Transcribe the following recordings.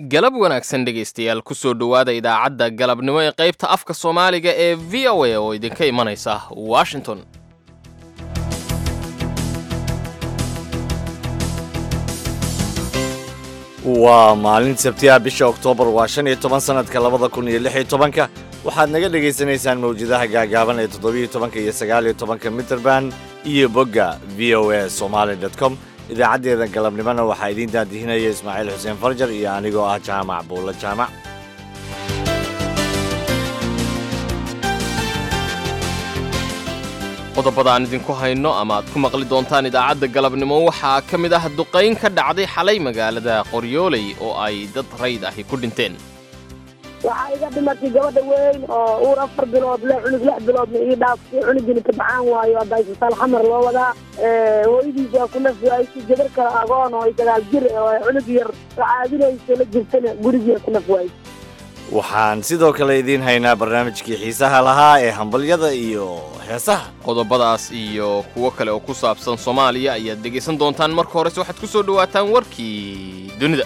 galab wanaagsan dhegaystayaal kusoo dhowaada idaacadda galabnimo ee qaybta afka soomaaliga ee v o a oo idinka imanaysa washington waa maalin sabtiha bisha oktoobar waa shan iyo toban sanadka labada kun iyo lix iyo tobanka waxaad naga dhagaysanaysaan mawjadaha gaagaaban ee toddobiyo tobanka iyo sagaaliyo tobanka mitrband iyo bogga v o a somaali dot com idaacaddeeda galabnimona waxaa idiin daadihinaya ismaaciil xuseen farjar iyo anigoo ah jaamac buulla jaamac qodobada aan idinku hayno ama aad ku maqli doontaan idaacadda galabnimo waxaa ka mid ah duqayn ka dhacday xalay magaalada qoryooley oo ay dad rayd ahi ku dhinteen waxaa iga dhimatay gabadha weyn oo uur afar bilood le cunug lix biloodna ii dhaaftay cunugina tabcaan waayo hadda isbitaal xamar loo wadaa hooyadiis waa ku naf waaysi gabar kale agoon oo sagaal jir oo cunug yar caadinayso la jirtana gurigiia ku naf waaysa waxaan sidoo kale idiin haynaa barnaamijkii xiisaha lahaa ee hambalyada iyo heesaha qodobadaas iyo kuwo kale oo ku saabsan soomaaliya ayaad dhegaysan doontaan marka horese waxaad ku soo dhowaataan warkii dunida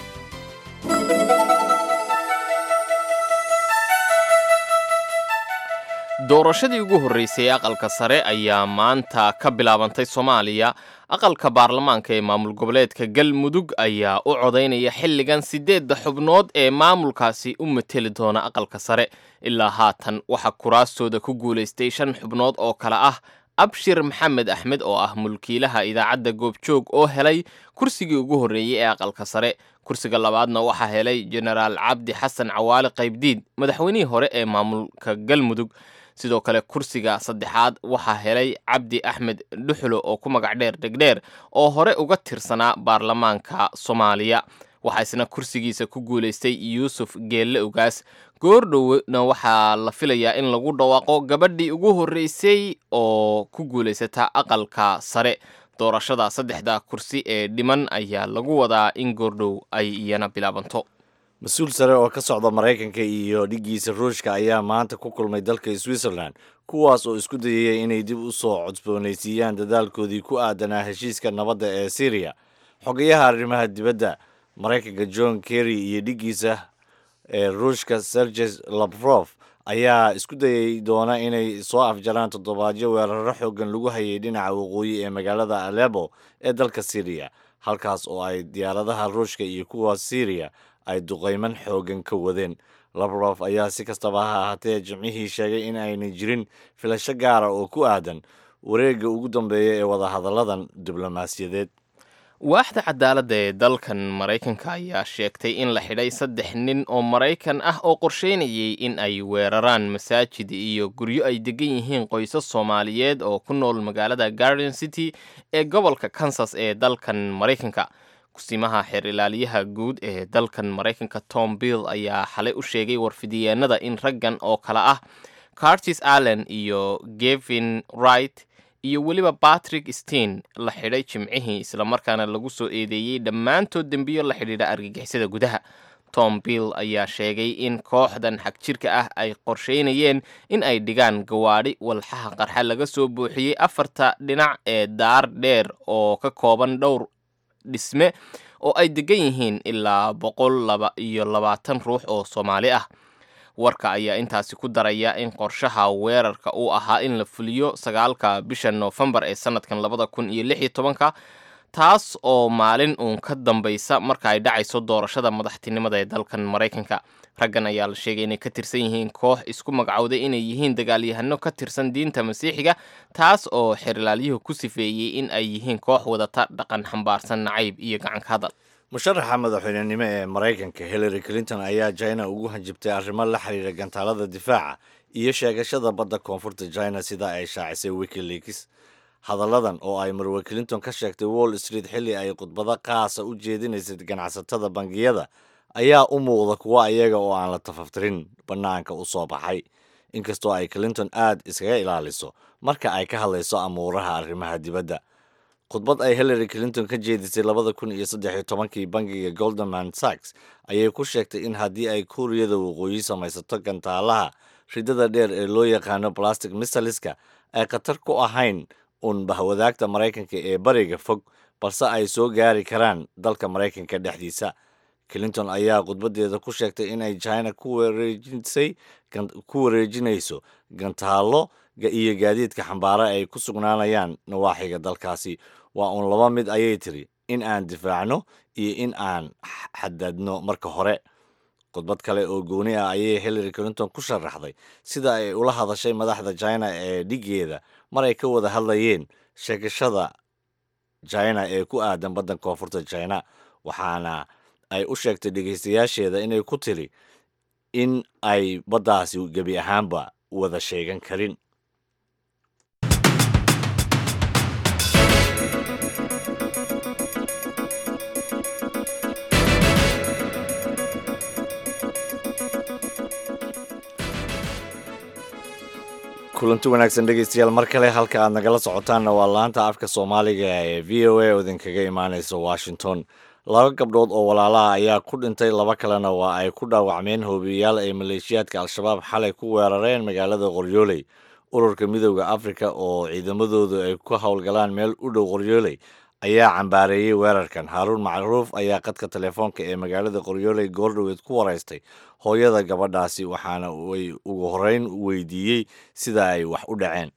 doorashadii ugu horreysay ee aqalka sare ayaa maanta ka bilaabantay soomaaliya aqalka baarlamaanka ee maamul goboleedka galmudug ayaa u codaynaya xilligan siddeedda xubnood ee maamulkaasi u mateli doona aqalka sare ilaa haatan waxaa kuraastooda ku guulaystay shan xubnood oo kale ah abshir maxamed axmed oo ah mulkiilaha idaacadda goobjoog oo helay kursigii ugu horreeyey ee aqalka sare kursiga labaadna waxaa helay jenaraal cabdi xasan cawaale qaybdiid madaxweynihii hore ee maamulka galmudug sidoo kale kursiga saddexaad waxaa helay cabdi axmed dhuxulo oo ku magac dheer dhegdheer oo hore uga tirsanaa baarlamaanka soomaaliya waxaa isna kursigiisa ku guulaystay yuusuf geelle ogaas goordhowna waxaa la filayaa in lagu dhawaaqo gabadhii ugu horreysay oo ku guulaysata aqalka sare doorashada saddexda kursi ee dhiman ayaa lagu wadaa in goordhow ay iyana bilaabanto mas-uul sare oo ka socda maraykanka iyo dhiggiisa ruushka ayaa maanta ku kulmay dalka switzerland kuwaas oo isku dayaya inay dib u soo codboonaysiiyaan dadaalkoodii ku aadanaa heshiiska nabadda ee syriya xogayaha arrimaha dibadda maraykanka john kerry iyo dhiggiisa ee ruushka serges lavrov ayaa isku dayay doona inay soo afjaraan toddobaadyo weeraro xoogan lagu hayay dhinaca waqooyi ee magaalada alebo ee dalka syriya halkaas oo ay diyaaradaha ruushka iyo kuwa syriya ay duqayman xoogan ka wadeen labrof ayaa si kastaba ha ahaatee jimcihii sheegay in aynay jirin filasho gaara oo ku aadan wareegga ugu dambeeya ee wadahadalladan diblomaasiyadeed waaxda cadaaladda ee dalkan maraykanka ayaa sheegtay in la xidhay saddex nin oo maraykan ah oo qorsheynayay in ay weeraraan masaajid iyo guryo ay degan yihiin qoysas soomaaliyeed oo ku nool magaalada garden city ee gobolka kansas ee dalkan maraykanka kusimaha xeer ilaaliyaha guud ee dalkan maraykanka tom bill ayaa xalay u sheegay warfidiyeenada in raggan oo kale ah cartis allen iyo gevin wright iyo weliba patrick steen la xidhay jimcihii islamarkaana lagu soo eedeeyey dhammaantood dembiyo la xidhiidha argagixisada gudaha tom bill ayaa sheegay in kooxdan xagjirka ah ay qorsheynayeen in ay dhigaan gawaadhi walxaha qarxa laga soo buuxiyey afarta dhinac ee daar dheer oo ka kooban dhowr dhisme oo ay degan yihiin ilaa boqol laba iyo labaatan ruux oo soomaali ah warka ayaa intaasi ku daraya in qorshaha weerarka uu ahaa in la fuliyo sagaalka bisha noofembar ee sanadkan labada kun iyo lix iyo tobanka taas oo maalin uun ka dambaysa marka ay dhacayso doorashada madaxtinimada ee dalkan maraykanka raggan ayaa la sheegay inay ka tirsan yihiin koox isku magacowday inay yihiin dagaalyahano ka tirsan diinta masiixiga taas oo xerilaalyuhu ku sifeeyey in ay yihiin koox wadata dhaqan xambaarsan nacayb iyo gacanka hadal musharaxa madaxweynenimo ee maraykanka hillary clinton ayaa china ugu hanjibtay arrimo la xiriira gantaalada difaaca iyo sheegashada badda koonfurta china sida ay shaacisay wikileaks hadalladan oo ay marwe clinton ka sheegtay wall street xilli ay khudbado qaasa u jeedinaysay ganacsatada bangiyada ayaa u muuqda kuwa iyaga oo aan la tafaftirin bannaanka u soo baxay inkastoo ay clinton aad iskaga ilaaliso marka ay ka hadlayso amuuraha arrimaha dibadda khudbad ay hillary clinton ka jeedisay labada kun iyo saddex iyo tobankii bangiga goldeman sachs ayay ku sheegtay in haddii ay kuuriyada waqooyi samaysato gantaalaha ridada dheer ee loo yaqaano plastic misaliska ay khatar ku ahayn uun bahwadaagta maraykanka ee bariga fog balse ay soo gaari karaan dalka maraykanka dhexdiisa clinton ayaa khudbadeeda ku sheegtay in ay china ku wareejisay ku wareejinayso gantaallo iyo gaadiidka xambaara ay ku sugnaanayaan nawaaxiga dalkaasi waa uun laba mid ayay tiri in aan difaacno iyo in aan xadadno marka hore khudbad kale oo gooni ah ayay hillary clinton ku sharaxday sida ay ula hadashay madaxda china ee dhigeeda mar ay ka wada hadlayeen sheegashada china ee ku aadan baddan koonfurta china waxaana ay u sheegtay dhegaystayaasheeda inay ku tiri in ay baddaasi gebi ahaanba wada sheegan karin kulanti wanaagsan dhegeystayaal mar kale halka aad nagala socotaanna waa laanta afka soomaaliga ee v o a oo idinkaga imaaneysa washington laba gabdhood oo walaalaha ayaa ku dhintay laba kalena waa ay ku dhaawacmeen hoobiyayaal ay maleeshiyaadka al-shabaab xalay ku weerareen magaalada qoryooley ururka midooda afrika oo ciidamadoodu ay ku howlgalaan meel u dhow qoryooley ayaa cambaareeyey weerarkan haaruun macruuf ayaa qadka telefoonka ee magaalada qoryooley goordhoweed ku waraystay hooyada gabadhaasi waxaana ay ugu horeyn weydiiyey sida ay wax u dhaceen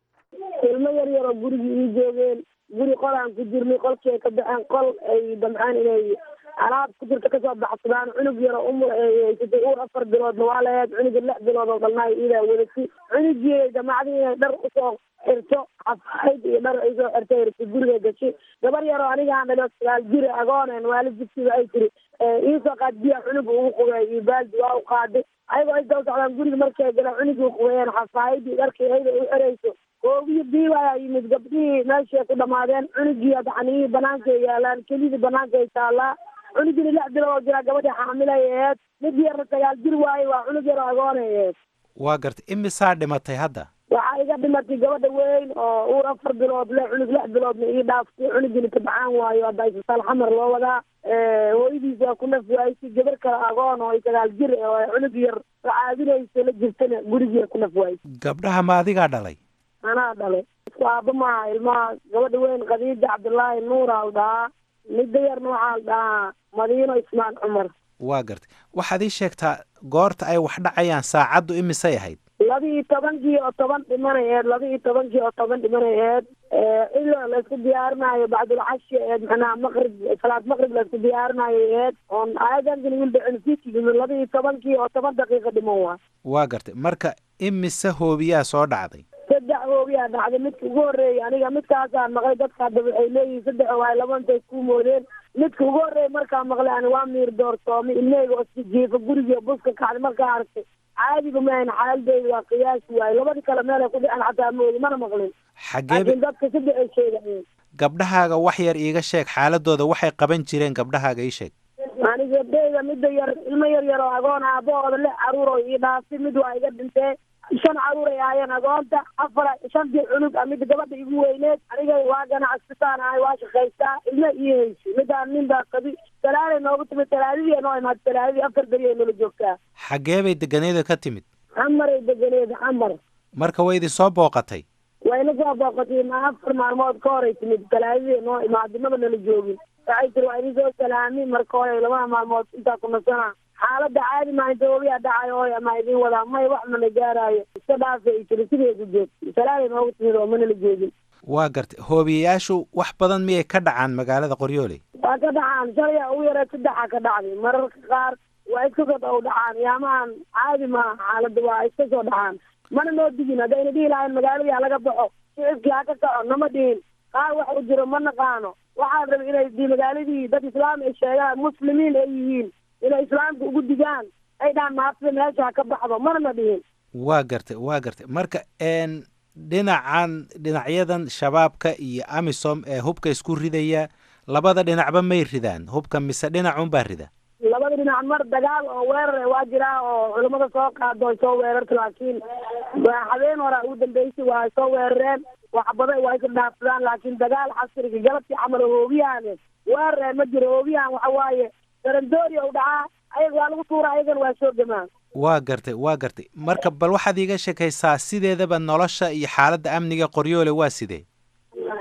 ilmo yar yaroo gurigii ii joogeen guri qolaan ku jirnay qolkii ay ka baxeen qol ay damceen inay alaab ku jirta kasoo baxsadaan cunug yaro umur eeysatay uur afar biloodna waa laheed cunuga lix bilood oo dhalnaa iidaa wadatay cunugii damacdii inay dhar usoo xirto xafaayad iyo dhar ay soo xirto irta guriga gashay gabar yaroo anigaan dhalo sagaal jiri agooneen waali jibsiba ay tiri iisoo qaad biya cunuga ugu qubeey iyo baaldi waa u qaaday ayagoo ay daba socdaan guriga markay galaan cunugii uqubeeyeen xafaayadii dharkii ayda u xerayso oobiyo biiba ayaa yimid gabdhihii meeshay ku dhamaadeen cunugii adxaniyihii banaankaay yaalaan kelidii banaanka ay taallaa cunugina lix bilood oo jiraa gabadhii xaamilay aheed mid yarna sagaal jir waaye waa cunug yar agoonay aheed waa gartay imisaa dhimatay hadda waxaa iga dhimatay gabadha weyn oo uur afar bilood le cunug lix biloodna ii dhaaftay cunugina tabcaan waayo hadda isbitaal xamar loo wadaa hooyadiisa waa ku naf waaysi gabar kale agoon oo sagaal jir oo cunug yar caadinayso la jirtana gurigiia ku naf waaysi gabdhaha ma adigaa dhalay anaa dhalay isku aaba maaha ilmaha gabadha weyn khadiija cabdullaahi nuura al dhahaa midda yarna waxaa la dhahaa madiino ismaan cumar waa gartay waxaad ii sheegtaa goorta ay wax dhacayaan saacaddu imisay ahayd laba iyo tobankii oo toban dhimanay eed laba iyo tobankii oo toban dhimanay eed ilo laysku diyaarinayo bacdulcashi eed macnaha maqrib salaad maqrib laysku diyaarinayo eed oon aadankan wil dhicin fikimin laba iyo tobankii oo toban daqiiqa dhiman waa waa gartay marka imise hoobiyaa soo dhacday saddex hoobiyaa dhacday midka ugu horreeyay aniga midkaasaan maqlay dadka hadda waxay leeyihin saddex waay laba intay ku moodeen midka ugu horreeyay markaa maqlay ani waa miir doortoomay ilmeyga oo jiifa gurigii buska kacday markaa arkay caadiga maahan xaaladeyda waa qiyaasi waaye labadii kale meelay ku dhicen xataa moodi mana maqlin xagee laakiin dadka saddex ay sheegayeen gabdhahaaga wax yar iiga sheeg xaaladooda waxay qaban jireen gabdhahaaga ii sheeg aniga gabdheyda midda yar ilmo yar yar oo agoon aabahooda lix caruur oo ii dhaafay mid waa iga dhintee shan caruur ay ahaayeen agoonta afar shantii cunug a midda gabadha igu weyneed aniga waa ganacsataan ahay waa shaqaystaa ilma ii haysi midaan nin baa qabi talaaday noogu timid talaadadii noo imaad talaadadii afar beri ay nala joogtaa xaggee bay deganeeda ka timid xamaray deganeed xamar marka way idin soo booqatay wayna soo booqatay ma afar maalmood ka horay timid talaadadii noo imaad maba nala joogin waxay tiri waa idin soo salaami marka hore labada maalmood intaa ku nasana xaaladda caadi maa inta hoobiyaa dhacayo oy ama idin wadaa may wax mana gaaraayo iska dhaafa ay tiri sideedu joogtay salaaday noogu timid oo manala joogin waa gartay hoobiyayaashu wax badan miyay ka dhacaan magaalada qoryooley waa ka dhacaan shalaya ugu yareed saddexa ka dhacday mararka qaar waa iska soo dhaw dhacaan yaamahan caadi maaha xaaladda waa iska soo dhacaan mana noo digin haddayna dhihi lahayn magaaladii ha laga baxo shicibkii ha ka kaco nama dhihin qaar wax u jiro ma naqaano waxaan rabay inay di magaaladii dad islaam ay sheegaan muslimiin ay yihiin inay islaamka ugu digaan ay dhahaan maafida meesha ha ka baxdo mana na dhihin waa gartay waa gartay marka n dhinacan dhinacyadan shabaabka iyo amisom ee hubka isku ridaya labada dhinacba may ridaan hubka mise dhinacunbaa rida labada dhinac mar dagaal oo weerar waa jiraa oo culamada soo qaado ay soo weerarta laakiin waa habeen hora ugu dambeysay waa soo weerareen waxbada waa iska dhaafsadaan laakiin dagaal casriga galabtii camal hoobiyahan weerar ma jiro hoobiyahan waxa waaye darandoori u dhacaa ayaga waa lagu tuura ayagana waa soo gamaan waa gartay waa gartay marka bal waxaad iiga sheekaysaa sideedaba nolosha iyo xaaladda amniga qoryoole waa sidee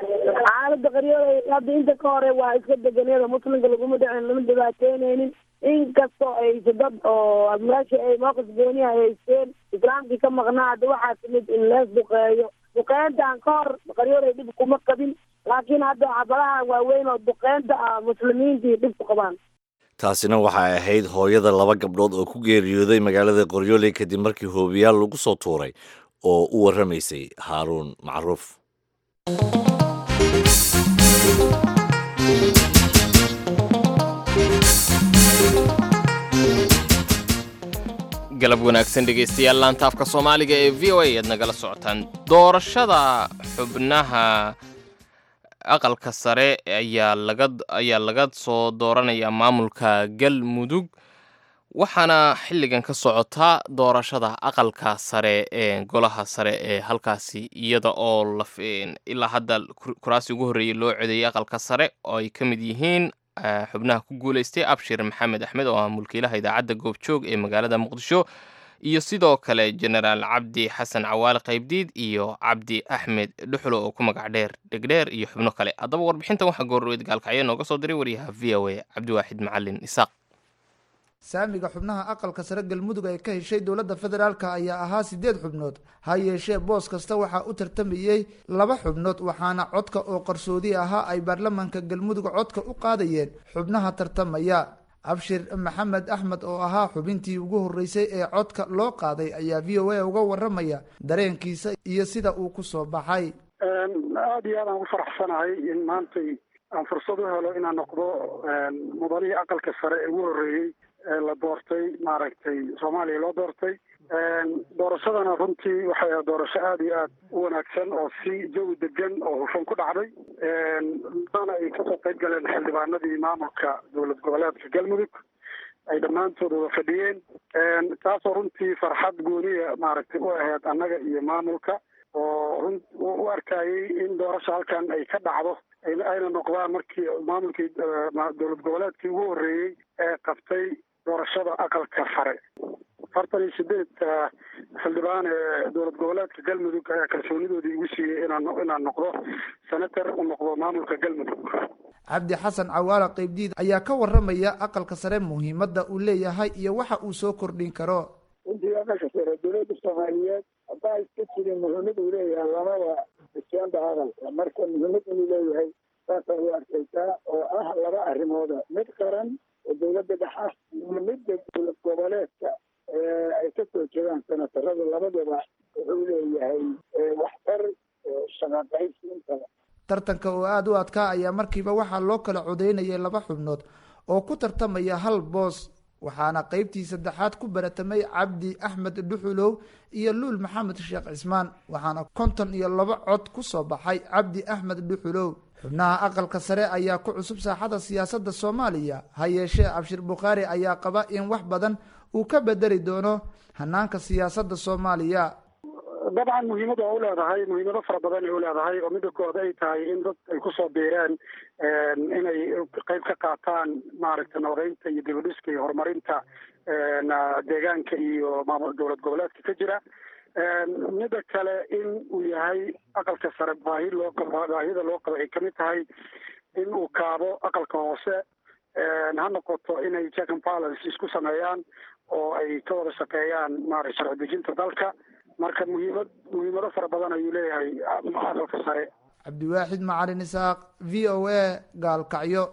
xaalada qaryooda hadda inta ka hore waa iska deganeeda muslimka laguma dhicin lama dhibaateyneynin inkastoo aysa dad oo meesha ay mowqif gooniha haysteen islaamkii ka maqnaa hadda waxaa timid in lees duqeeyo duqeyntan ka hor qaryooday dhib kuma qabin laakiin hadda xabadaha waaweyn oo duqeynta ah muslimiintii dhib ku qabaan taasina waxay ahayd hooyada laba gabdhood oo ku geeriyooday magaalada qoryooley kadib markii hoobiyaal lagu soo tuuray oo u warramaysay haaruun macruuf galab wanaagsan dhegaystayaal laantaafka soomaaliga ee v o a aad nagala socotaan doorashada xubnaha aqalka sare ayaa laga ayaa laga soo dooranayaa maamulka galmudug waxaana xilligan ka socotaa doorashada aqalka sare ee golaha sare ee halkaasi iyada oo la ilaa hadda kuraasi ugu horreeyay loo codeeyay aqalka sare oo ay ka mid yihiin xubnaha ku guulaystay abshir maxamed axmed oo ah mulkiilaha idaacadda goobjoog ee magaalada muqdisho iyo sidoo kale jenaraal cabdi xasan cawaale qaybdiid iyo cabdi axmed dhuxlo oo ku magac dheer dhegdheer iyo xubno kale haddaba warbixintan waxaa goorweyd gaalkacyo nooga soo diray waryaha v o a cabdiwaaxid macalin isaaq saamiga xubnaha aqalka sare galmudug ay ka heshay dowladda federaalk ayaa ahaa sideed xubnood ha yeeshee boos kasta waxaa u tartamayey laba xubnood waxaana codka oo qarsoodi ahaa ay baarlamaanka galmudug codka u qaadayeen xubnaha tartamaya abshir maxamed axmed oo ahaa xubintii ugu horreysay ee codka loo qaaday ayaa v o a uga waramaya dareenkiisa iyo sida uu ku soo baxay aada iyo aad aan u faraxsanahay in maantay aan fursad u helo inaan noqdo mudanihii aqalka sare ee ugu horreeyey la doortay maaragtay soomaaliya loo doortay doorashadana runtii waxay ahayd doorasho aada iyo aad u wanaagsan oo si jawi degan oo hufan ku dhacday mana ay kasoo qayb galeen xildhibaanadii maamulka dowlad goboleedka galmudug ay dhammaantood wada fadhiyeen taasoo runtii farxad gooniya maaragtay u ahayd annaga iyo maamulka oo run u arkayay in doorasha halkan ay ka dhacdo ayna noqdaan markii maamulkii dowlad goboleedkii ugu horreeyey ee qabtay doorashada aqalka sare afartan iyo sideed xildhibaan ee dowlad goboleedka galmudug ayaa kalsoonidoodii igu siiyey inaan inaan noqdo senator u noqdo maamulka galmudug cabdi xasan cawaala qaybdiid ayaa ka waramaya aqalka sare muhiimadda uu leeyahay iyo waxa uu soo kordhin karo runtii aqalka sare dowladda soomaaliyeed haddaa iska jirin muhiimad uu leeyahay labada isyanda aqalka marka muhiimad inuu leeyahay saasa u arkaysaa oo ah laba arrimooda mid qaran oo dowladda dhexa iyo midda dowlad goboleedka ay ka soo jeedaan senatarada labadaba wuxuu leeyahay waxtar shaqaqaysi intaba tartanka oo aada u adkaa ayaa markiiba waxaa loo kala codeynayay laba xubnood oo ku tartamaya hal boos waxaana qeybtii saddexaad ku baratamay cabdi axmed dhuxulow iyo luul maxamed sheekh cismaan waxaana konton iyo laba cod ku soo baxay cabdi axmed dhuxulow xubnaha aqalka sare ayaa ku cusub saaxada siyaasadda soomaaliya ha yeeshee abshir bukhaari ayaa qaba in wax badan uu ka bedeli doono hanaanka siyaasadda soomaaliya dabcan muhiimad waa u leedahay muhiimado fara badan ay u leedahay oo midda kood ay tahay in dad ay kusoo biireen inay qayb ka qaataan maaragta nabadeynta iyo dibadhiska iyo horumarinta deegaanka iyo maamul dowlad goboleedka ka jira midda kale in uu yahay aqalka sare baahi loo qabo baahida loo qabo ay kamid tahay in uu kaabo aqalka hoose ha noqoto inay check and balance isku sameeyaan oo ay ka wada shaqeeyaan maarata sharci dejinta dalka marka muhiimad muhiimado fara badan ayuu leeyahay aqalka sare cabdiwaaxid macalin isaaq v o a gaalkacyo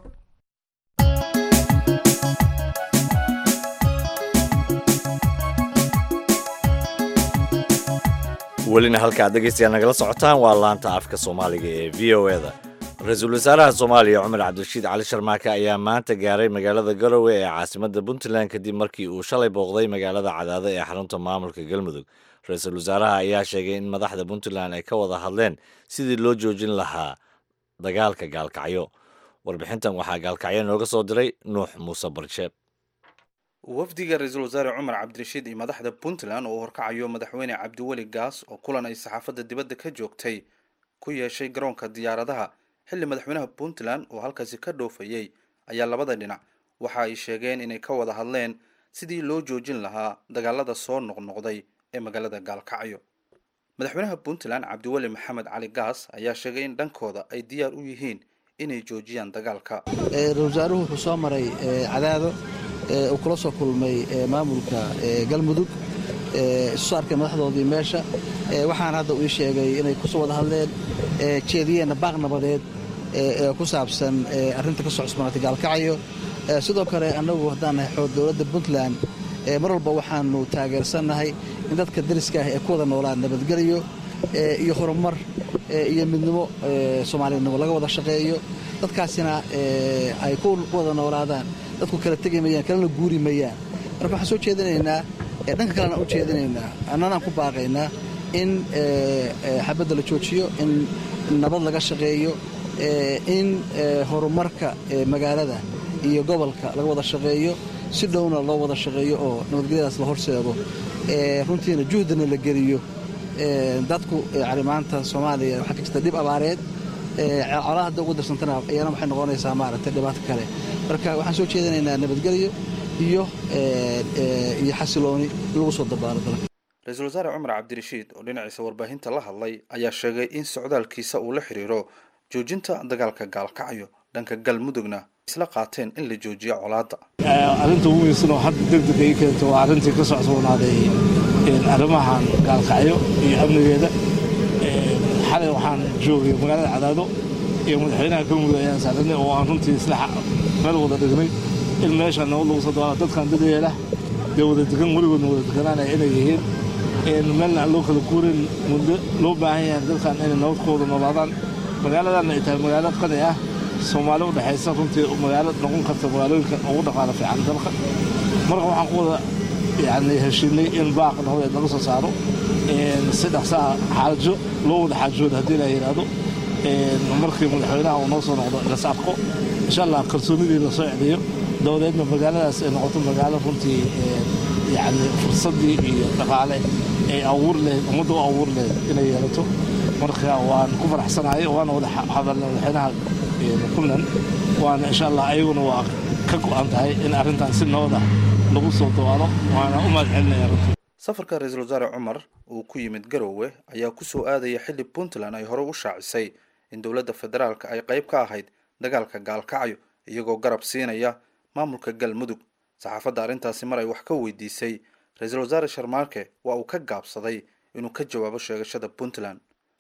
welina halka ad dhegeystayaal nagala socotaan waa laanta afka soomaaliga ee v o eda ra-iisul wasaaraha soomaaliya cumar cabdirashiid cali sharmaake ayaa maanta gaaray magaalada garowe ee caasimadda puntland kadib markii uu shalay booqday magaalada cadaado ee xarunta maamulka galmudug ra-iisul wasaaraha ayaa sheegay in madaxda puntland ay ka wada hadleen sidii loo joojin lahaa dagaalka gaalkacyo warbixintan waxaa gaalkacyo nooga soo diray nuux muuse barsheeb wafdiga ra-iisul wasaare cumar cabdirashiid iyo madaxda puntland oo horkacayo madaxweyne cabdiweli gaas oo kulan ay saxaafadda dibadda ka joogtay ku yeeshay garoonka diyaaradaha xilli madaxweynaha puntland oo halkaasi ka dhoofayey ayaa labada dhinac waxa ay sheegeen inay ka wada hadleen sidii loo joojin lahaa dagaalada soo noqnoqday ee magaalada gaalkacyo madaxweynaha puntland cabdiweli maxamed cali gaas ayaa sheegay in dhankooda ay diyaar u yihiin inay joojiyaan dagaalka ra-isul wasaaruhu wuxuu soo maray cadaado uu kula soo kulmay maamulka galmudug isu soo arkay madaxdoodii meesha waxaana hadda uu ii sheegay inay kusoo wada hadleen jeediyeenna baaq nabadeed ee ku saabsan arrinta ka soo cusbanaatay gaalkacyo sidoo kale annagu haddaan nahay xoog dowladda puntland mar walba waxaanu taageersannahay in dadka dariska ah ee ku wada noolaan nabadgelyo iyo horumar iyo midnimo soomaalinimo laga wada shaqeeyo dadkaasina ay ku wada noolaadaan dadku kala tegi mayaan kalena guuri mayaan marka waxaan soo jeedinaynaa dhanka kalena u jeedinaynaa annanaan ku baaqaynaa in xabadda la joojiyo in nabad laga shaqeeyo in horumarka magaalada iyo gobolka laga wada shaqeeyo si dhowna loo wada shaqeeyo oo nabadgelyadaas la horseedo runtiina juhdana la geliyo dadku yani maanta soomaaliya waxaa ka jirta dhib abaareed colaa hadda ugu darsantana iyana waxay noqonaysaa maaragtay dhibaato kale marka waxaan soo jeedinaynaa nabadgelyo iyo iyo xasilooni in lagu soo dabaalo dalka ra-iisul wasaare cumar cabdirashiid oo dhinaciisa warbaahinta la hadlay ayaa sheegay in socdaalkiisa uu la xiriiro joojinta dagaalka gaalkacyo dhanka galmudugna isla qaateen in la joojiyo colaadda arrinta ugu muhiimsan oo hadda deg deg ay keento waa arrintii ka socsoonaaday arrimahan gaalkacyo iyo amnigeeda xalay waxaan joogay magaalada cadaado iyo madaxweynaha galmudug ayaan saaranay oo aan runtii isla meel wada dhignay in meesha nabad lagu soo dabaalo dadkan dad yeela dee wada degan weligoodna wada deganaanaya inay yihiin meelna aan loo kala guurin muddo loo baahan yahay dadkan inay nabad ku wada noolaadaan magaaladanna ay tahay magaalo qani ah soomaali u dhexaysa runtii magaalo noqon karta magaalooyinka ugu dhaqaalo fiican dalka marka waxaan ku wada yani heshiinay in baaq nabadeed laga soo saaro si dhaqsaa xaajo loo wada xaajooda haddii la yidhaahdo markii madaxweynaha uu noo soo noqdo las arko insha allah kalsoonidii lasoo celiyo dabadeedna magaaladaas ay noqoto magaalo runtii yani fursaddii iyo dhaqaale ay abuur lahayd ummadda u abuur lahayd inay yeelato marka waan ku faraxsanahay waana wada hadalnay madaxweynaha puntland waana insha allah ayaguna waa ka go'an tahay in arrintan si nabad ah lagu soo dawaalo waana u mahad celinaya runtii safarka ra-iisul wasaare cumar uu ku yimid garowe ayaa ku soo aadaya xilli puntland ay hore u shaacisay in dowladda federaalka ay qayb ka ahayd dagaalka gaalkacyo iyagoo garab siinaya maamulka galmudug saxaafadda arrintaasi mar ay wax ka weydiisay ra-iisul wasaare sharmaarke waa uu ka gaabsaday inuu ka jawaabo sheegashada puntland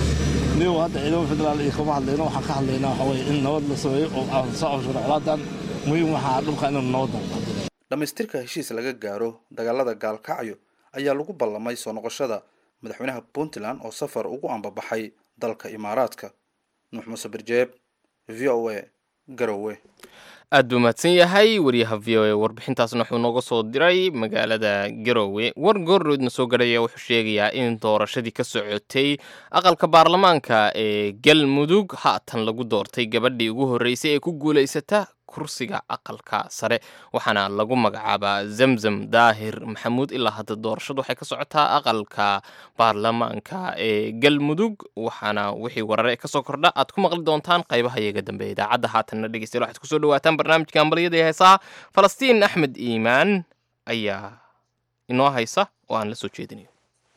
nigo hadda ciidamo federaal iyo kama hadlayno waxaan ka hadlaynaa waxaa weye in nabad la sameeyo oo aan soo cawshano colaadan muhiim waxaa dhulka inaynu nabaddan dhammaystirka heshiis laga gaaro dagaalada gaalkacyo ayaa lagu ballamay soo noqoshada madaxweynaha puntland oo safar ugu ambabaxay dalka imaaraadka nuux muuse birjeeb v o a garowe aad buu mahadsan yahay wariyaha v o a warbixintaasna wuxuu nooga soo diray magaalada garowe war goorroodna soo gadhaya wuxuu sheegayaa in doorashadii ka socotay aqalka baarlamaanka ee galmudug haatan lagu doortay gabadhii ugu horreysay ee ku guulaysata kursiga aqalka sare waxaana lagu magacaabaa zamzam daahir maxamuud ilaa hadda doorashadu waxay ka socotaa aqalka baarlamaanka ee galmudug waxaana wixii warare kasoo kordha aad ku maqli doontaan qaybaha iyaga dambe idaacadda haatanna dhegeystayaal waxaad kusoo dhawaataan barnaamijka ambaliyada ee heesaha falastiin axmed iimaan ayaa inoo haysa oo aan la soo jeedinayo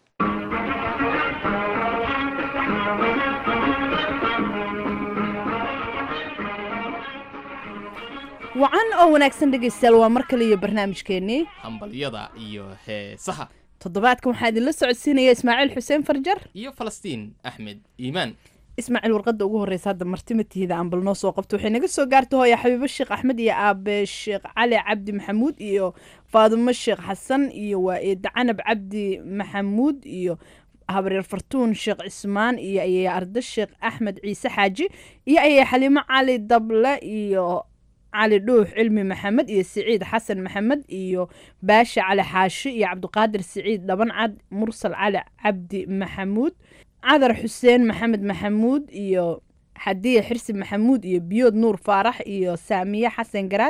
wacan oo wanaagsan dhegaystayaal waa mar kale iyo barnaamijkeennii hambalyada iyo heesaha toddobaadkan waxaa idinla socodsiinaya ismaaciil xuseen farjar iyo falastiin axmed iimaan ismaaciil warqadda ugu horreysa hadda martimatihida ambal noo soo qabto waxay naga soo gaarta hooya xabiibo sheekh axmed iyo aabe sheekh cali cabdi maxamuud iyo faadumo sheekh xasan iyo waa eeda canab cabdi maxamuud iyo habreer fartuun sheekh cismaan iyo ayaya arda sheekh axmed ciise xaaji iyo ayaya xaliimo cali dable iyo cali dhuux cilmi maxamed iyo siciid xasan maxamed iyo baashe cali xaashi iyo cabdiqaadir siciid dhabancad mursal cali cabdi maxamuud cadar xuseen maxamed maxamuud iyo xadiya xirsi maxamuud iyo biyood nuur faarax iyo saamiye xasan garaad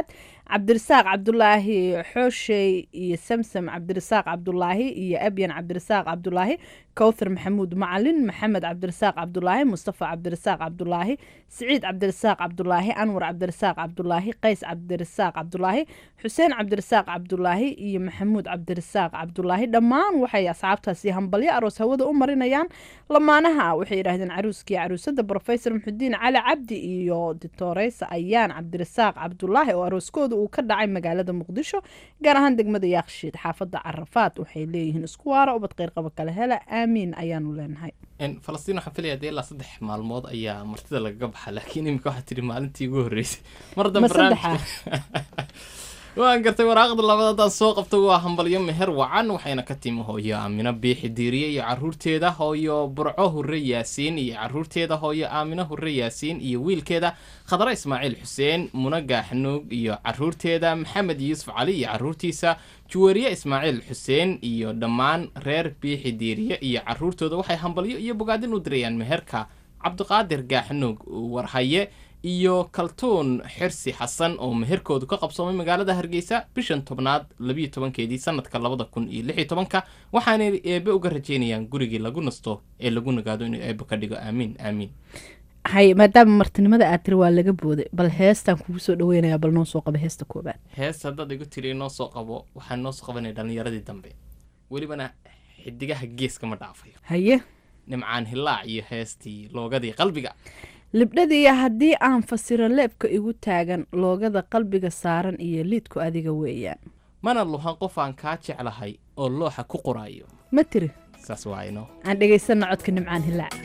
cabdirasaaq cabdulaahi xooshey iyo samsam cabdirasaaq cabdulaahi iyo abyan cabdirasaaq cabdulaahi kowthar maxamuud macalin maxamed cabdirasaaq cabdulaahi mustafa cabdirasaaq cabdulaahi siciid cabdirasaaq cabdulaahi anwar cabdirasaaq cabdulaahi qays cabdirasaaq cabdulaahi xuseen cabdirasaaq cabdulaahi iyo maxamuud cabdirasaaq cabdulaahi dhammaan waxay asxaabtaasi hambalyo aroos hawada u marinayaan lamaanaha waxay yidhaahdeen caruuskii caruusada brofesor muxudiin cali cabdi iyo ditoreysa ayaan cabdirasaaq cabdulaahi oo arooskooda uu ka dhacay magaalada muqdisho gaar ahaan degmada yaakshiid xaafada carafaad waxay leeyihiin isku waara ubad qeyrqaba kale hela aamiin ayaanu leenahay falastiin waxaan filaya dee ilaa saddex maalmood ayaa martida lagaga baxa laakiin iminka waxaa tidhi maalintii ugu horreysay mar ma dambe saddexa waan gartay waraaqda labaad haddaan soo qabto waa hambalyo meher wacan waxayna ka timi hooyo aamino biixi diiriye iyo caruurteeda hooyo burco hurre yaasiin iyo caruurteeda hooyo aamino hurre yaasiin iyo wiilkeeda khadra ismaaciil xuseen muna gaaxnuug iyo caruurteeda maxamed yuusuf cali iyo caruurtiisa juwariye ismaaciil xuseen iyo dhammaan reer biixi diiriye iyo caruurtooda waxay hambalyo iyo bogaadin u dirayaan meherka cabdiqaadir gaaxnuug warhaye iyo kaltuun xirsi xasan oo meherkoodu ka qabsoomay magaalada hargeysa bishan tobnaad labiyo tobankeedii sanadka labada kun iyo lix iyo tobanka waxaanay eebe uga rajeynayaan gurigii lagu nasto ee lagu nagaado inuu eebe ka dhigo aamiin aamiin hay maadaama martinimada aad tiri waa laga booday bal heestaan kugu soo dhaweynayaa bal noo soo qaba heesta koobaad hees haddaad igu tiri inoo soo qabo waxaan noo soo qabanaya dhallinyaradii dambe welibana xidigaha geeska ma dhaafayo haye nimcaan hilaac iyo heestii loogadii qalbiga libdhadiiya haddii aan fasiro leebka igu taagan loogada qalbiga saaran iyo liidku adiga weeyaan mana luhan qof aan kaa jeclahay oo looxa ku qoraayo ma tiri saas waa inoo aan dhegaysanna codka nimcaan hilaac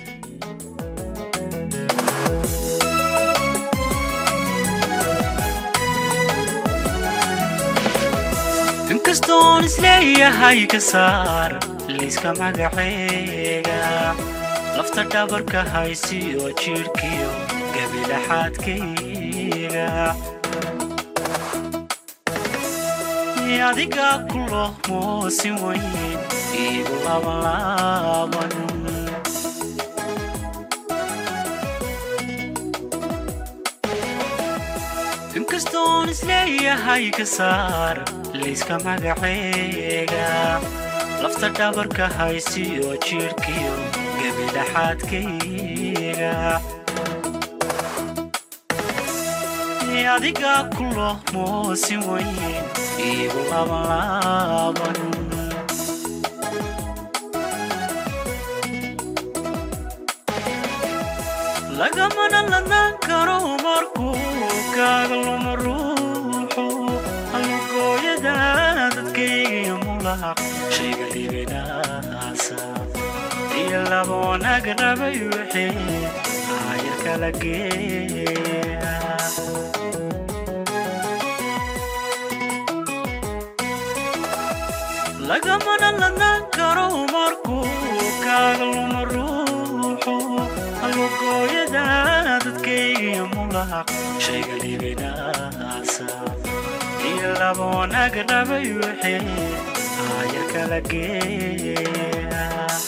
inkastoon isleeyahay ka saar liiska magaceega lafta dhabarka haysiyo jidhkiyo gabilaxaadkayga adiga ku loo moosin weyn iigu labanlaaban inkastoon isleeyahay ka saar liiska magaceega lafta dhabarka haysiyo jidhkiyo gabilaxaadkayga adiga ku loo moosin weyn iigu labanlaaban lagamana ladnaan karo markuu kaaga luma ruuxu alugooyada dadkaygiyo mulaq shayga libinaasa iyo laba wanaag rabay wixii aayar kala geeya lagamana ladnaan karo markuu kaaga luma ruuxu alugooyada dadkaygiyo mulaq shayga libinaasa iyo laba wanaag rabay wixii aayar kala geeya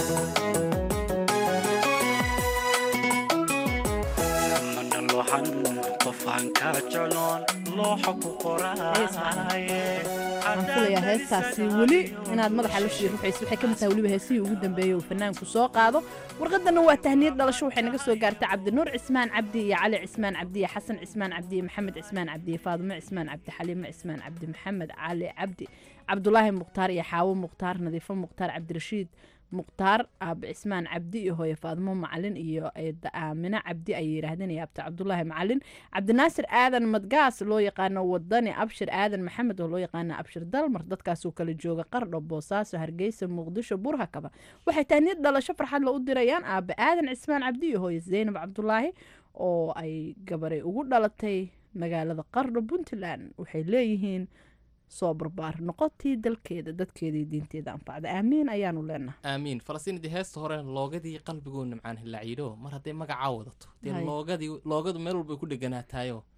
mana looxan qofaan kaa jecloon looxa ku qoraaye waxaan filayaa heestaasi weli inaad madaxa la shii ruxaysa waxay ka mid tahay weliba heesihii ugu dambeeyey uu fanaanku soo qaado warqadana waa tahniyad dhalasho waxay naga soo gaartay cabdinuur cismaan cabdi iyo cali cismaan cabdi iyo xasan cismaan cabdi iyo maxamed cismaan cabdi iyo faadumo cismaan cabdi xaliimo cismaan cabdi maxamed cali cabdi cabdulaahi mukhtaar iyo xaawo mukhtaar nadiifo mukhtaar cabdirashiid mukhtaar aabe cismaan cabdi iyo hooye faadmo macalin iyo eeda aamine cabdi ayay yidhaahdeen iyo abta cabdulaahi macalin cabdinaasir aadan madgaas loo yaqaano wadani abshir aadan maxamed oo loo yaqaano abshir dalmar dadkaasoo kala jooga qardho boosaaso hargeysa muqdisho burhakaba waxay tahniyad dhalasho farxad la u dirayaan aabe aadan cismaan cabdi iyo hooye zaynab cabdulaahi oo ay gabaray ugu dhalatay magaalada qardho puntland waxay leeyihiin soo barbaar noqotii dalkeeda dadkeeda iyo diinteeda anfacda aamiin ayaanu leenahay aamiin falastiin dee heesta hore loogadii qalbiguu nimcaan hilaacyiidho mar hadday magacaa wadato dee Hay. loogadii loogadu meel walbay ku dheganaataayoo